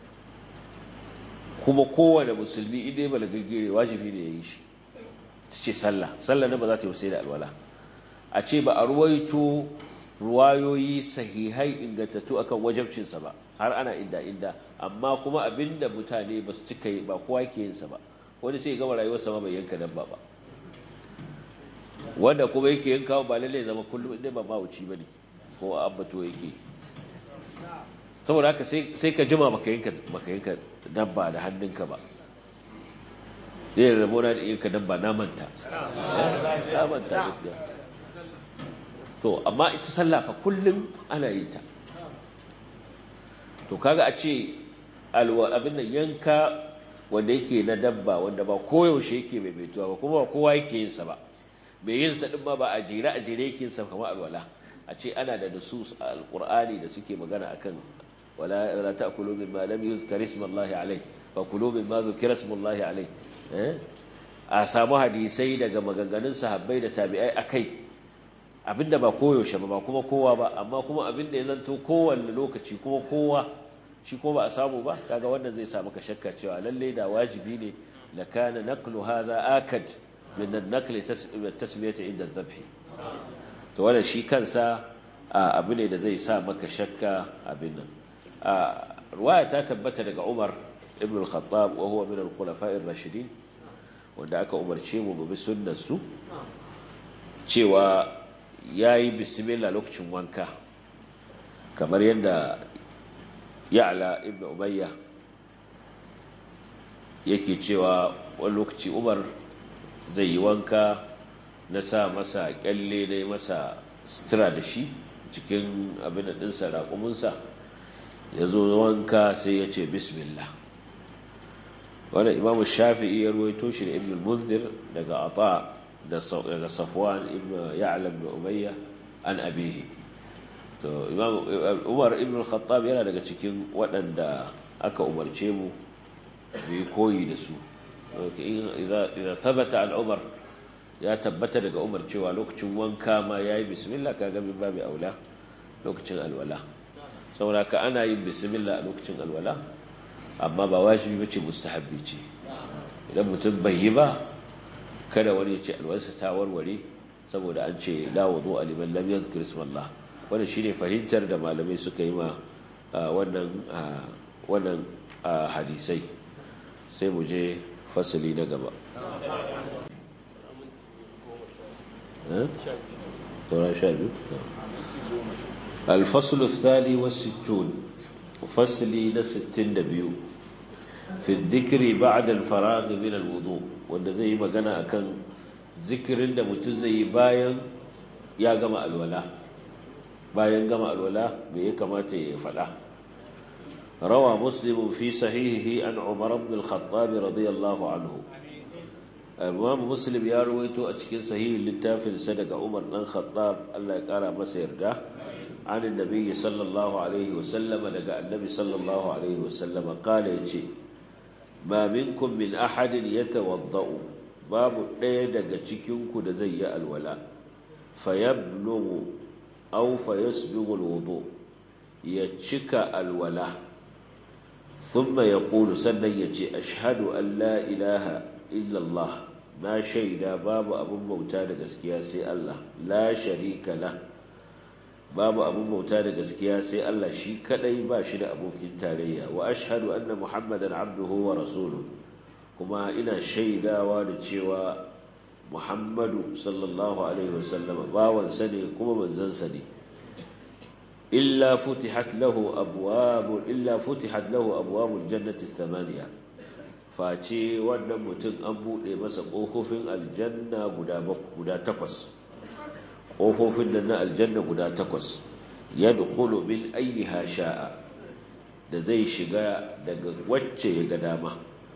kuma kowane musulmi idai balagagire wajibi ne ya yi shi ce sallah sallah ne ba za ta yi sai da alwala a ce ba a ruwaito ruwayoyi sahihai ingantattu akan wajabcinsa ba har ana inda inda amma kuma abinda mutane ba su cika yi ba kowa ke yinsa ba wani sai gama rayuwarsa ma bai yanka dabba ba wanda kuma yake yanka ba lalle zama kullum inda ba mawuci bane ko abbato yake saboda haka sai ka jima baka yanka baka yanka dabba da hannunka ba zai rabo na da yanka dabba na manta na manta gaskiya to amma ita sallah fa kullum ana yin ta to kaga a ce abin nan yanka wanda yake na dabba wanda ba koyaushe yake mai baituwa ba kuma ba kowa yake yin sa ba mai yin sa din ma ba a jere a jere yake yin sa kamar alwala a ce ana da nusus a alqur'ani da suke magana akan wala la ta'kulu mimma lam yuzkar ismullahi alayh fa kulu mimma zukira ismullahi alayh eh a samu hadisai daga maganganun sahabbai da tabi'ai akai abinda ba koyaushe ba ba kuma kowa ba amma kuma abinda ya zanto kowanne lokaci kuma kowa shi ko ba a samu ba kaga wannan zai samu ka shakka cewa lalle da wajibi ne la kana naqlu hadha akad min an-naql tasmiyati inda adh-dhabh to wannan shi kansa abu ne da zai sa maka shakka abin nan ruwaya ta tabbata daga Umar ibn al-Khattab wa huwa min al-khulafa'i ar-rashidin wanda aka umarce mu bi sunnar su cewa yayi bismillah lokacin wanka kamar yadda ya'la ibn umayya yake cewa wani lokaci umar zai yi wanka na sa masa kyalle na masa sutura da shi cikin abin da ɗinsa raƙuminsa ya zo wanka sai ya ce bismillah wanda imamu shafi'i ya ruwaito shi da ibn munzir daga ata daga safwan ibn ya'la ibn umayya an abihi to umar ibn al-khattab yana daga cikin waɗanda aka umarce mu bi koyi da su idan thabata al-umar ya tabbata daga umar cewa lokacin wanka ma yayi bismillah kaga min babu aula lokacin alwala saboda ka ana yin bismillah a lokacin alwala amma ba wajibi bace mustahabbi ce idan mutum bai yi ba kada wani ya ce alwalarsa ta warware saboda an ce la wudu liman lam yadhkur ismallah wannan shine fahimtar da malamai suka yi ma wannan wannan hadisai sai mu je fasali na gaba الفصل الثاني والستون فصلي نستين دبيو في الذكر بعد الفراغ من الوضوء wanda zai yi magana akan zikirin da mutum zai yi bayan ya gama alwala bayan gama alwala me ya kamata ya faɗa rawa muslim fi sahihihi an umar ibn al-khattab radiyallahu anhu imam muslim ya rawaito a cikin sahihin littafin sa daga umar dan khattab Allah ya kara masa yarda an annabi sallallahu alaihi wasallam daga annabi sallallahu alaihi wasallam kala yace ma minkum min ahadin yatawaddau babu ɗaya daga cikin ku da zai yi alwala fayablughu aw fayasbighu alwudu ya cika alwala thumma yaqulu sannan yace ashhadu an la ilaha illa Allah na shaida babu abun bauta da gaskiya sai Allah la sharika la babu abun bauta da gaskiya sai Allah shi kadai ba shi da abokin tarayya wa ashhadu anna muhammadan abduhu wa rasuluhu kuma ina shaidawa da cewa muhammadu sallallahu alaihi wasallam bawansa ne kuma manzansa ne illa futihat lahu abwabu illa futihat lahu abwabul jannati thamaniya face wannan mutum an bude masa kofofin aljanna guda guda takwas kofofin nan na aljanna guda takwas yadkhulu min ayyiha sha'a da zai shiga daga wacce ya ga dama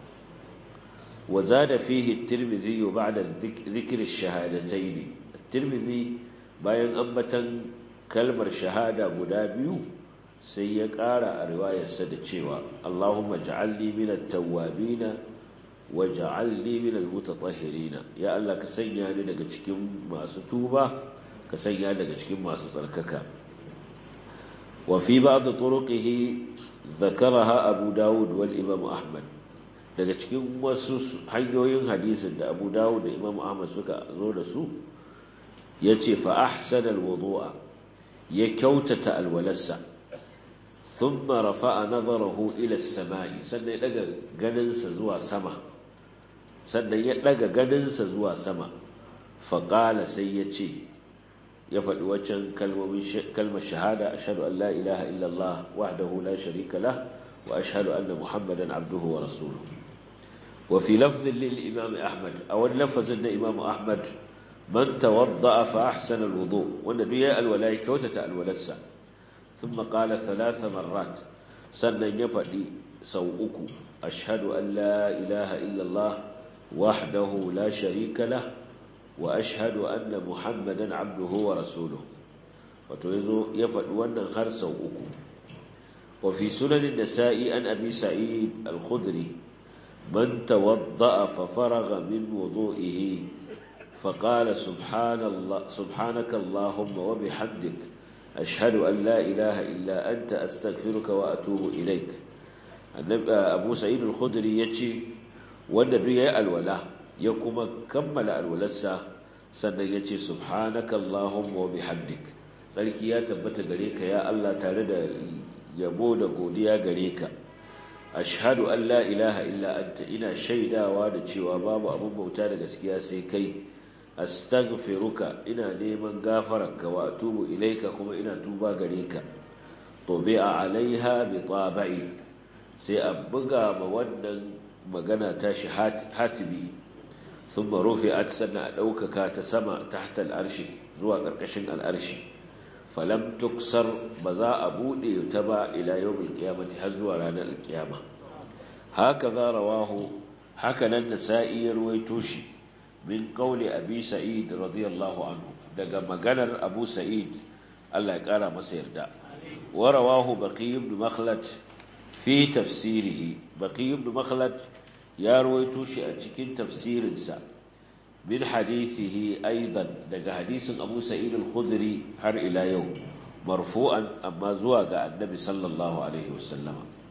وزاد فيه الترمذي بعد ذكر الشهادتين الترمذي bayan ambatan kalmar shahada guda biyu sai ya ƙara a riwayarsa da cewa Allahumma ja'alni minat tawwabina wa ja'alni minal mutatahhirina ya Allah ka sanya ni daga cikin masu tuba ka sanya daga cikin masu tsarkaka wa fi ba'd turuqihi dhakaraha Abu Dawud wal Imam Ahmad daga cikin wasu hanyoyin hadisin da abu dawud da imam ahmad suka zo da su ya ce fa ahsana alwudu'a ya kyautata alwalarsa thumma rafa'a nazarahu ila as-sama'i sannan ya daga ganinsa zuwa sama sannan ya daga ganinsa zuwa sama fa qala sai ya ce ya faɗi waccan kalmar shahada ashhadu an la ilaha illa allah wahdahu la sharika lah wa ashhadu anna muhammadan abduhu wa rasuluhu وفي لفظ للإمام أحمد أو اللفظ أن إمام أحمد من توضأ فأحسن الوضوء والنبي الولايك وتتأل ولسا ثم قال ثلاث مرات سنة يفعل سوءك أشهد أن لا إله إلا الله وحده لا شريك له وأشهد أن محمدا عبده ورسوله وتوزو يفعل وأن خر سوءك وفي سنن النساء عن أبي سعيد الخدري من توضأ ففرغ من وضوئه فقال سبحان الله سبحانك اللهم وبحمدك أشهد أن لا إله إلا أنت أستغفرك وأتوب إليك أبو سعيد الخدري يتشي والنبي الولا يقوم كمل الولسة سنة يتشي سبحانك اللهم وبحمدك sarki ya tabbata gare ka ya Allah tare da yabo da godiya gare ka ashhadu an la ilaha illa anta ina shaidawa da cewa babu abin bauta da gaskiya sai kai astaghfiruka ina neman gafararka wa atubu ilaika kuma ina tuba gare ka tubi'a alaiha bi tabai sai a buga ma wannan magana tashi hatibi thumma rufi'at sanna a daukaka ta sama tahta al'arshi zuwa karkashin al'arshi falam tuksar ba za a buɗe ta ba ila yawmil qiyamati har zuwa ranar alkiyama haka za rawahu haka nan nasa'i ya ruwaito shi min qawli abi sa'id radiyallahu anhu daga maganar abu sa'id Allah ya kara masa yarda wa rawahu baqi ibn makhlad fi tafsirihi baqi ibn makhlad ya ruwaito shi a cikin tafsirinsa من حديثه أيضا دقى حديث أبو سعيد الخدري هر إلى يوم مرفوعا أما زواج النبي صلى الله عليه وسلم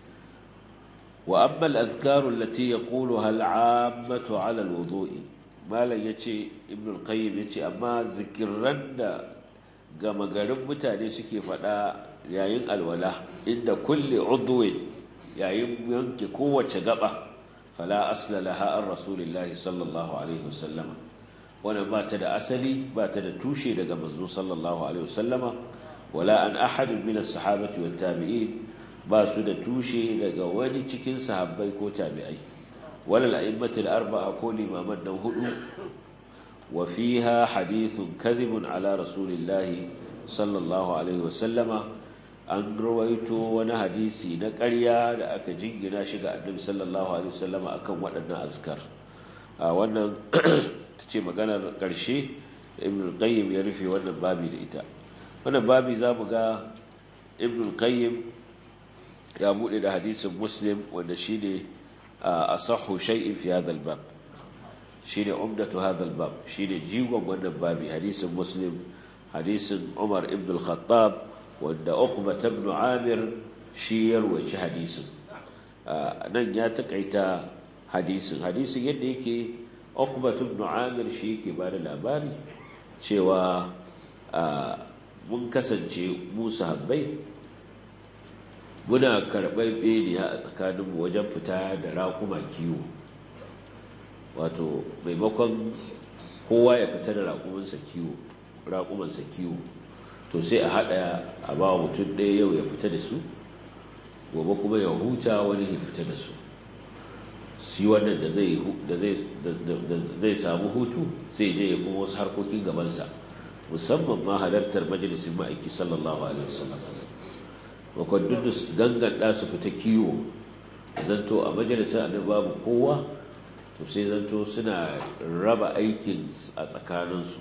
وأما الأذكار التي يقولها العامة على الوضوء ما لا يتي ابن القيم يتي أما ذكرن قام قرم متاني سكي فدا يعين الولا عند كل عضو يعين ينك قوة قبة فلا أصل لها عن رسول الله صلى الله عليه وسلم وانا ما تدى أسلي ما تدى توشي لقى منزو صلى الله عليه وسلم ولا أن أحد من الصحابة والتابعين ما سدى توشي لقى واني تكين صحابي كو تابعي ولا الأئمة الأربعة كل ما من هدو وفيها حديث كذب على رسول الله صلى الله عليه وسلم an rawaito wani hadisi na ƙarya da aka jingina shi ga annabi sallallahu alaihi wasallama akan waɗannan azkar a wannan tace maganar ƙarshe ibn qayyim ya rufe wannan babi da ita wannan babi zamu ga ibn qayyim ya bude da hadisin muslim wanda shine asahhu shay'in fi hadha al-bab shine umdatu hadha al-bab shine jigon wannan babi hadisin muslim hadisin umar ibn al-khattab wanda Uqba ibn Amir shi ya rawaci hadisin nan ya takaita hadisin hadisin yadda yake Uqba ibn Amir shi yake ba da labari cewa mun kasance mu sahabbai muna karɓar beniya a tsakaninmu wajen fita da raƙuma kiwo wato maimakon kowa ya fita da raƙumansa kiwo raƙumansa kiwo to sai a haɗa a ba mutum ɗaya yau ya fita da su gobe kuma ya huta wani ya fita da su shi wannan da zai samu hutu sai je ya kuma wasu harkokin gabansa musamman ma halartar majalisin ma'aiki sallallahu alaihi wasallam bakon duk da su ganganta su fita kiwo zanto a majalisar annabi babu kowa to sai zanto suna raba aikin a tsakaninsu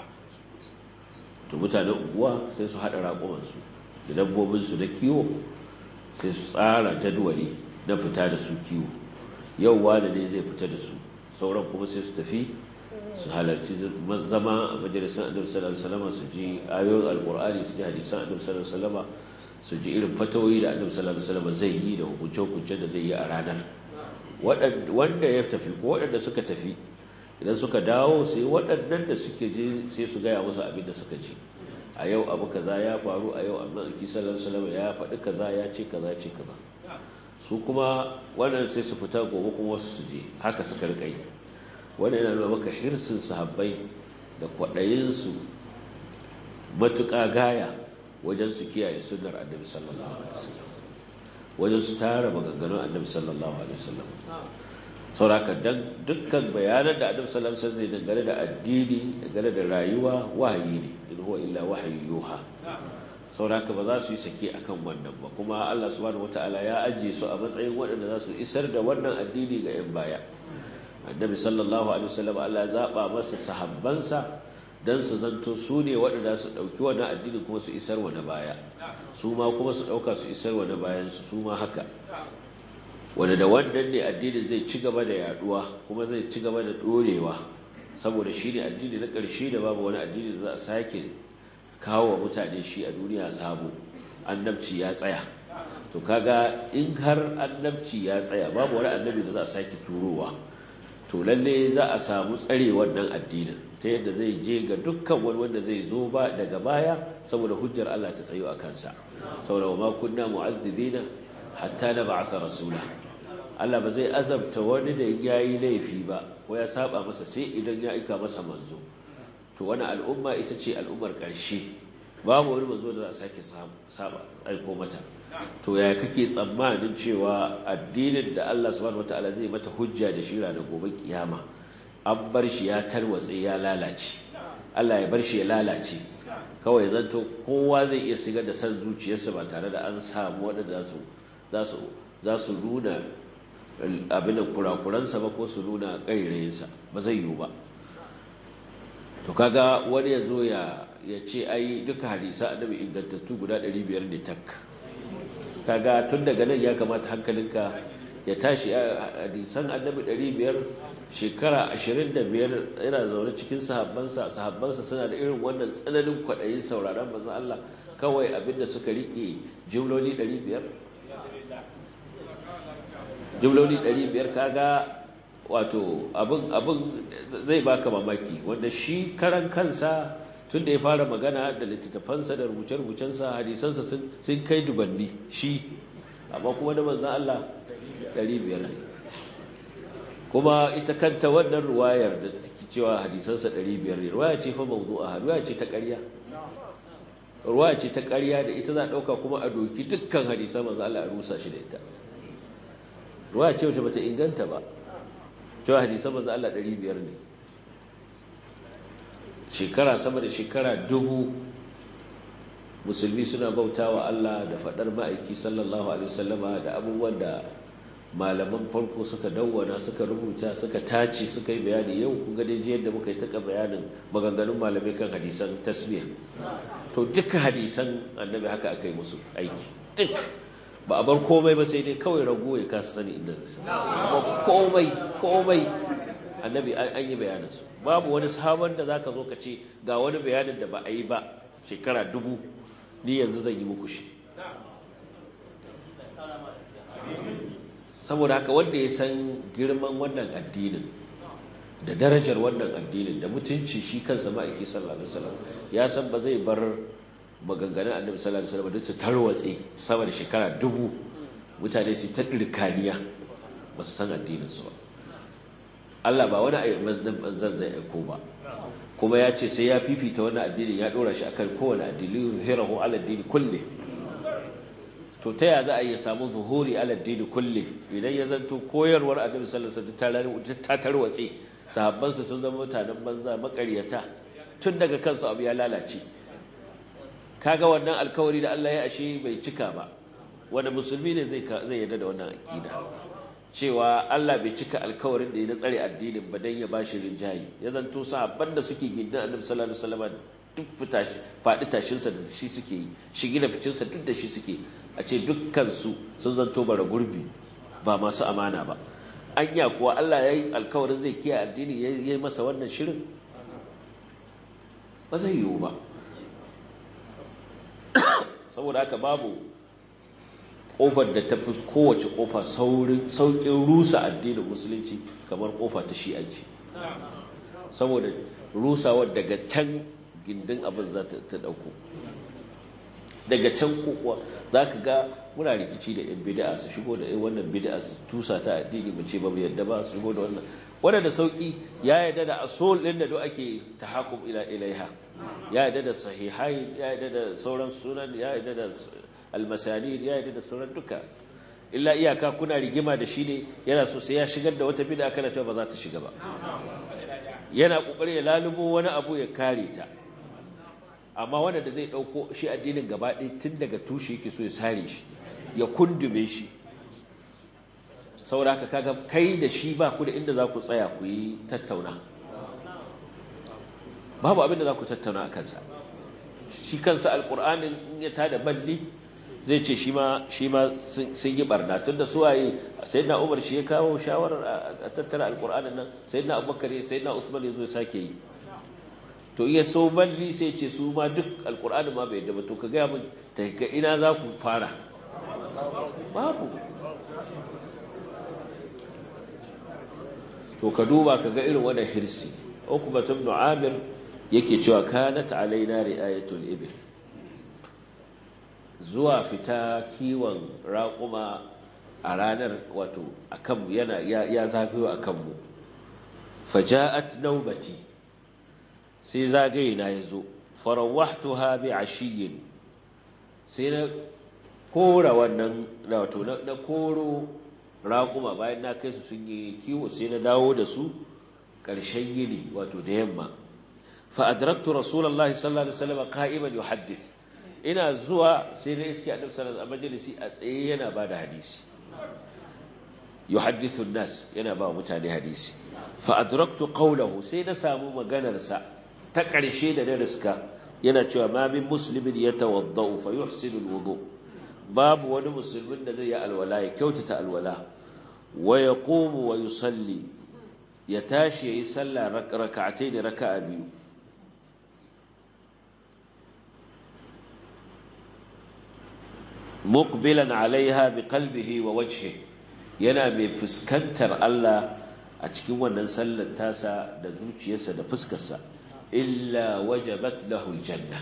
to mutanen unguwa sai su haɗa raƙumansu da dabbobinsu na kiwo sai su tsara jadwali na fita da su kiwo yau wani ne zai fita da su sauran kuma sai su tafi su halarci zama a majalisar annabi sallallahu alaihi wasallam su ji ayoyin alqur'ani su ji hadisan annabi sallallahu alaihi wasallam su ji irin fatawoyi da annabi sallallahu alaihi wasallam zai yi da hukunce-hukunce da zai yi a ranar wanda ya tafi ko waɗanda suka tafi idan suka dawo sai waɗannan da suke je sai su gaya musu abin da suka ji a yau abu kaza ya faru a yau amma alki sallallahu alaihi ya faɗi kaza ya ce kaza ce kaza su kuma wannan sai su fita gobe kuma wasu su je haka suka rika yi wannan yana nuna maka hirsin sahabbai da kwaɗayinsu matuƙa gaya wajen su kiyaye sunnar annabi sallallahu alaihi wasallam wajen su tara maganganun annabi sallallahu alaihi wasallam sauraka dan dukkan bayanan da annabi sallallahu alaihi wasallam zai dangane da addini dangane da rayuwa wahayi ne in huwa illa wahyu yuha sauraka ba za su yi sake akan wannan ba kuma Allah subhanahu wataala ya ajiye su a matsayin waɗanda za su isar da wannan addini ga yan baya annabi sallallahu alaihi wasallam Allah ya zaba masa sahabbansa don su zanto su ne waɗanda su ɗauki wani addini kuma su isar wa na baya su ma kuma su ɗauka su isar wa na bayansu su ma haka wanda da wannan ne addinin zai ci gaba da yaduwa kuma zai ci gaba da ɗorewa saboda shi ne addini na ƙarshe da babu wani addini da za a sake kawo wa mutane shi a duniya sabo annabci ya tsaya to kaga in har annabci ya tsaya babu wani annabi da za a sake turowa to lalle za a samu tsare wannan addinin ta yadda zai je ga dukkan wani wanda zai zo ba daga baya saboda hujjar Allah ta tsayo a kansa saboda ma kunna mu'azzibina hatta na ba'atha rasula Allah ba zai azabta wani da yayi laifi ba ko ya saba masa sai idan ya aika masa manzo to wani al'umma ita ce al'ummar ƙarshe babu wani manzo da za a sake saba aiko mata to ya kake tsammanin cewa addinin da Allah subhanahu wataala zai mata hujja da shi ranar gobe kiyama an bar shi ya tarwatse ya lalace Allah ya bar shi ya lalace kawai zanto kowa zai iya sigar da san zuciyarsa ba tare da an samu waɗanda za su nuna abin kurakuransa ba ko su nuna ƙairayinsa ba zai yiwu ba to kaga wani ya zo ya ce ai duka hadisa annabi ingantattu guda 500 ne tak kaga tun daga nan ya kamata hankalinka ya tashi hadisan annabi 500 shekara 25 yana zaune cikin sahabbansa sahabbansa suna da irin wannan tsananin kwaɗayin sauraron manzon Allah kawai abinda suka rike jumloli 500 jumloli 500 kaga wato abin abin zai baka mamaki wanda shi karan kansa tun da ya fara magana da littattafansa da rubuce-rubucensa hadisansa sun kai dubanni shi amma kuma da manzan Allah 500 kuma ita kanta wannan ruwayar da take cewa hadisansa 500 ne ruwaya ce fa mawdu'a ruwaya ce ta ƙarya ruwaya ce ta ƙarya da ita za a ɗauka kuma a doki dukkan hadisan manzan Allah a rusa shi da ita ruwaya ce wacce bata inganta ba cewa hadisan manzan Allah 500 ne shekara sama da shekara dubu musulmi suna bauta wa Allah da faɗar ma'aiki sallallahu alaihi wasallama da abubuwan da malaman farko suka dawwana suka rubuta suka tace suka yi bayani yau kun ga dai yadda muka yi taka bayanin maganganun malamai kan hadisan tasbih to duka hadisan annabi haka aka yi musu aiki duk ba a bar komai ba sai dai kawai rago ya kasa sani inda zai amma komai komai annabi an yi bayaninsu babu wani sabon da zaka zo ka ce ga wani bayanin da ba a yi ba shekara dubu ni yanzu zan yi muku shi saboda haka wanda ya san girman wannan addinin da darajar wannan addinin da mutunci shi kansa ma'aiki sallallahu alaihi wasallam ya san ba zai bar maganganun annabi sallallahu alaihi wasallam duk su tarwatse sama da shekara dubu mutane su ta dirkaniya ba su san addinin su ba Allah ba wani manzan zai aiko ba kuma ya ce sai ya fifita wani addini ya dora shi akan kowane addini hirahu ala addini kulle to ta ya za a yi samu zuhuri ala addini kulle idan ya zanto koyarwar annabi sallallahu alaihi wasallam ta tarwatse sahabban su sun zama mutanen banza makaryata tun daga kansu abu ya lalace kaga wannan alkawari da Allah ya ashe bai cika ba wanda musulmi ne zai zai yarda da wannan aqida cewa Allah bai cika alkawarin da ya tsare addinin ba dan ya bashi rinjayi ya zanto sahabban da suke gindin Annabi sallallahu alaihi wasallam duk fitashi fadi tashin sa da shi suke yi shigi da ficin sa duk da shi suke a ce dukkan su sun zanto bara gurbi ba masu amana ba anya kuwa Allah yayi alkawarin zai kiyaye addini yayi masa wannan shirin ba zai yiwu ba saboda haka babu kofar da ta fi kowace kofa saukin rusa addinin musulunci kamar kofa ta shi'anci saboda rusawar daga can gindin abin za ta dauko daga can kokowa za ka ga muna rikici da yan bida'a su shigo da wannan bida'a su tusa ta addini mu ce ba mu yadda ba su shigo da wannan wanda da sauki ya yadda da asol din da duk ake tahakum ila ilaiha ya yadda da sahihai ya yadda da sauran sunan ya yadda da almasanid ya yadda da sauran duka illa iyaka kuna rigima da shi ne yana so sai ya shigar da wata bid'a kana cewa ba za ta shiga ba yana kokari ya lalubo wani abu ya kare ta amma wanda da zai dauko shi addinin gaba ɗaya tun daga tushe yake so ya sare shi ya kundume shi saboda haka kaga kai da shi ba ku da inda za ku tsaya ku yi tattauna babu abin da za ku tattauna a kansa shi kansa alƙur'anin in ya tada balli zai ce shi ma sun yi barna tun da suwaye sai na umar shi ya kawo shawarar a tattara alƙur'anin nan sai na abubakar ya sai na usman ya zo ya sake yi to iya so balli sai ce su ma duk alƙur'anin ma bai daba to ka gaya min ta ga ina za ku fara babu to ka duba ka ga irin wannan hirsi ukbat ibn amir yake cewa kanat alaina ri'ayatul ibil zuwa fita kiwon raƙuma a ranar wato akan yana ya zagayo akan mu faja'at naubati sai zagaye na yazo farawahtuha bi ashiyin sai na kora wannan wato na koro raƙuma bayan na kai su sun yi kiwo sai na dawo da su ƙarshen yini wato da yamma fa'adraktu rasulallah sallallahu alaihi wasallam qa'iman yuhaddith ina zuwa sai na iske annabi sallallahu alaihi majalisi a tsaye yana ba da hadisi yuhaddithu nas yana ba mutane hadisi fa'adraktu qawlahu sai na samu maganarsa ta ƙarshe da na riska yana cewa ma min muslimin yatawaddau fa yuhsinu alwudu babu wani musulmin da zai yi alwala ya kyautata alwala wa yaqumu wa yusalli ya tashi yayi sallah rak'atayn raka'a biyu muqbilan alaiha biqalbihi wa wajhihi yana mai fuskantar Allah a cikin wannan sallar tasa da zuciyarsa da fuskarsa illa wajabat lahu aljanna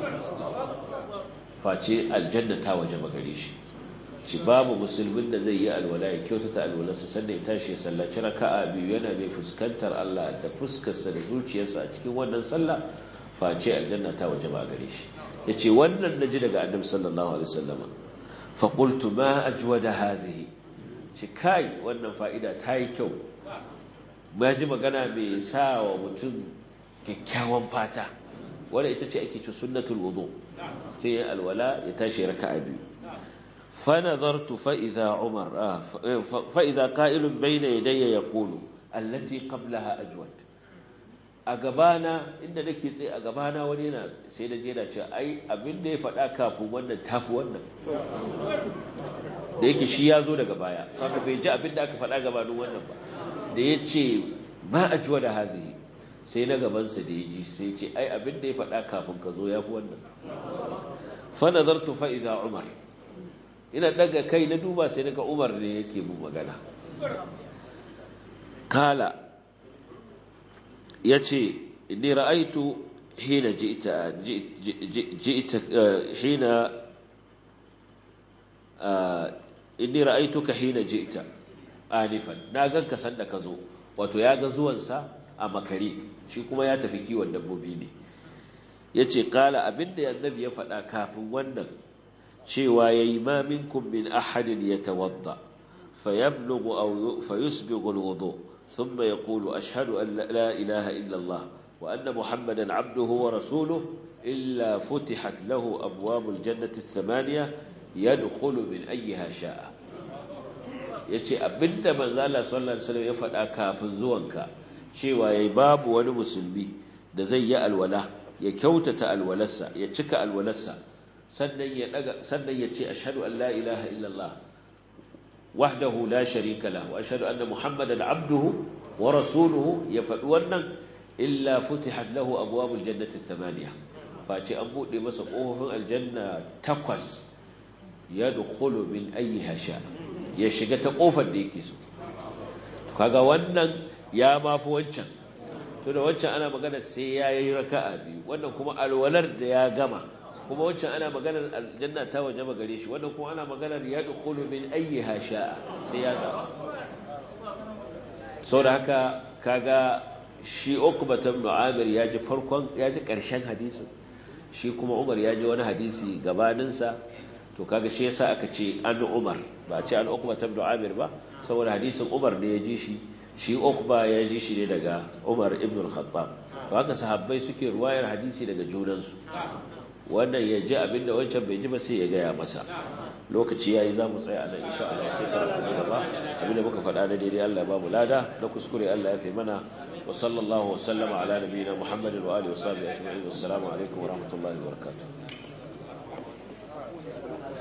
face aljanna ta wajaba gare shi ci babu musulmin da zai yi alwala ya kyautata alwalarsa sannan ya tashi ya sallaci raka'a biyu yana mai fuskantar Allah da fuskarsa da zuciyarsa a cikin wannan sallah face aljanna ta wajaba gare shi yace wannan naji daga annabi sallallahu alaihi wasallam fa qultu ma ajwada hadhihi ci kai wannan fa'ida ta yi kyau ba ji magana mai sa wa mutum kyakkyawan fata wadda ita ce ake ci sunnatul wudu sai yin alwala ya tashi raka'a biyu fa nazartu fa idza umar fa idza qa'ilun bayna yadayya yaqulu allati qablaha ajwad a gabana inda nake tsaye a gabana wani yana sai da jera cewa ai abin da ya faɗa kafin wannan tafi wannan da yake shi ya zo daga baya saboda bai ji abin da aka faɗa gabanin wannan ba da ya ce ba a juwa da hazihi sai na gabansa da ya ji sai ce ai abin da ya faɗa kafin ka zo ya fi wannan fa nazartu fa idza umar ina daga kai na duba sai naga umar ne yake mu magana kala yace inni ra'aitu hina ji'ta ji'ta hina inni ra'aituka hina ji'ta anifan na ganka sanda ka zo wato ya ga zuwansa a makare shi kuma ya tafi kiwon dabbobi ne yace qala abinda annabi ya faɗa kafin wannan cewa yayi ma minkum min ahadin yatawadda fayablughu aw fayusbighu alwudu thumma yaqulu ashhadu an la ilaha illa allah wa anna muhammadan abduhu wa rasuluhu illa futihat lahu abwabul jannati ath-thamaniya yadkhulu min ayyiha sha'a yace abinda manzo Allah sallallahu alaihi wasallam ya faɗa kafin zuwanka cewa yayi babu wani musulmi da zai yi alwala ya kyautata alwalarsa ya cika alwalarsa sannan ya daga sannan ya ce ashhadu an la ilaha illallah wahdahu la sharika lahu wa ashhadu anna muhammadan abduhu wa rasuluhu ya faɗi wannan illa futihat lahu abwabul jannati thamaniya face an bude masa kofofin aljanna takwas ya dukulu min ayyiha sha ya shiga ta kofar da yake so kaga wannan ya mafi wancan to da wancan ana magana sai ya yi raka'a biyu wannan kuma alwalar da ya gama kuma wancan ana maganar aljanna ta waje gare shi wannan kuma ana maganar ya dukulu min ayyiha sha sai ya zaba sau da haka kaga shi ukbata ibn amir ya ji farkon ya ji karshen hadisin shi kuma umar ya ji wani hadisi gabaninsa to kaga shi yasa aka ce an Umar ba ce an Uqba ibn Amir ba saboda hadisin Umar ne ya ji shi shi Uqba ya ji shi ne daga Umar ibn al-Khattab to haka sahabbai suke ruwayar hadisi daga junansu wannan ya ji abinda wancan bai ji ba sai ya gaya masa lokaci yayi za mu tsaya a nan insha Allah sai karatu na gaba abinda muka faɗa da daidai Allah ya ba mu lada na kuskure Allah ya fi mana wa sallallahu wa sallama ala nabiyina Muhammadin wa alihi wa sahbihi ajma'in assalamu alaikum wa rahmatullahi wa barakatuh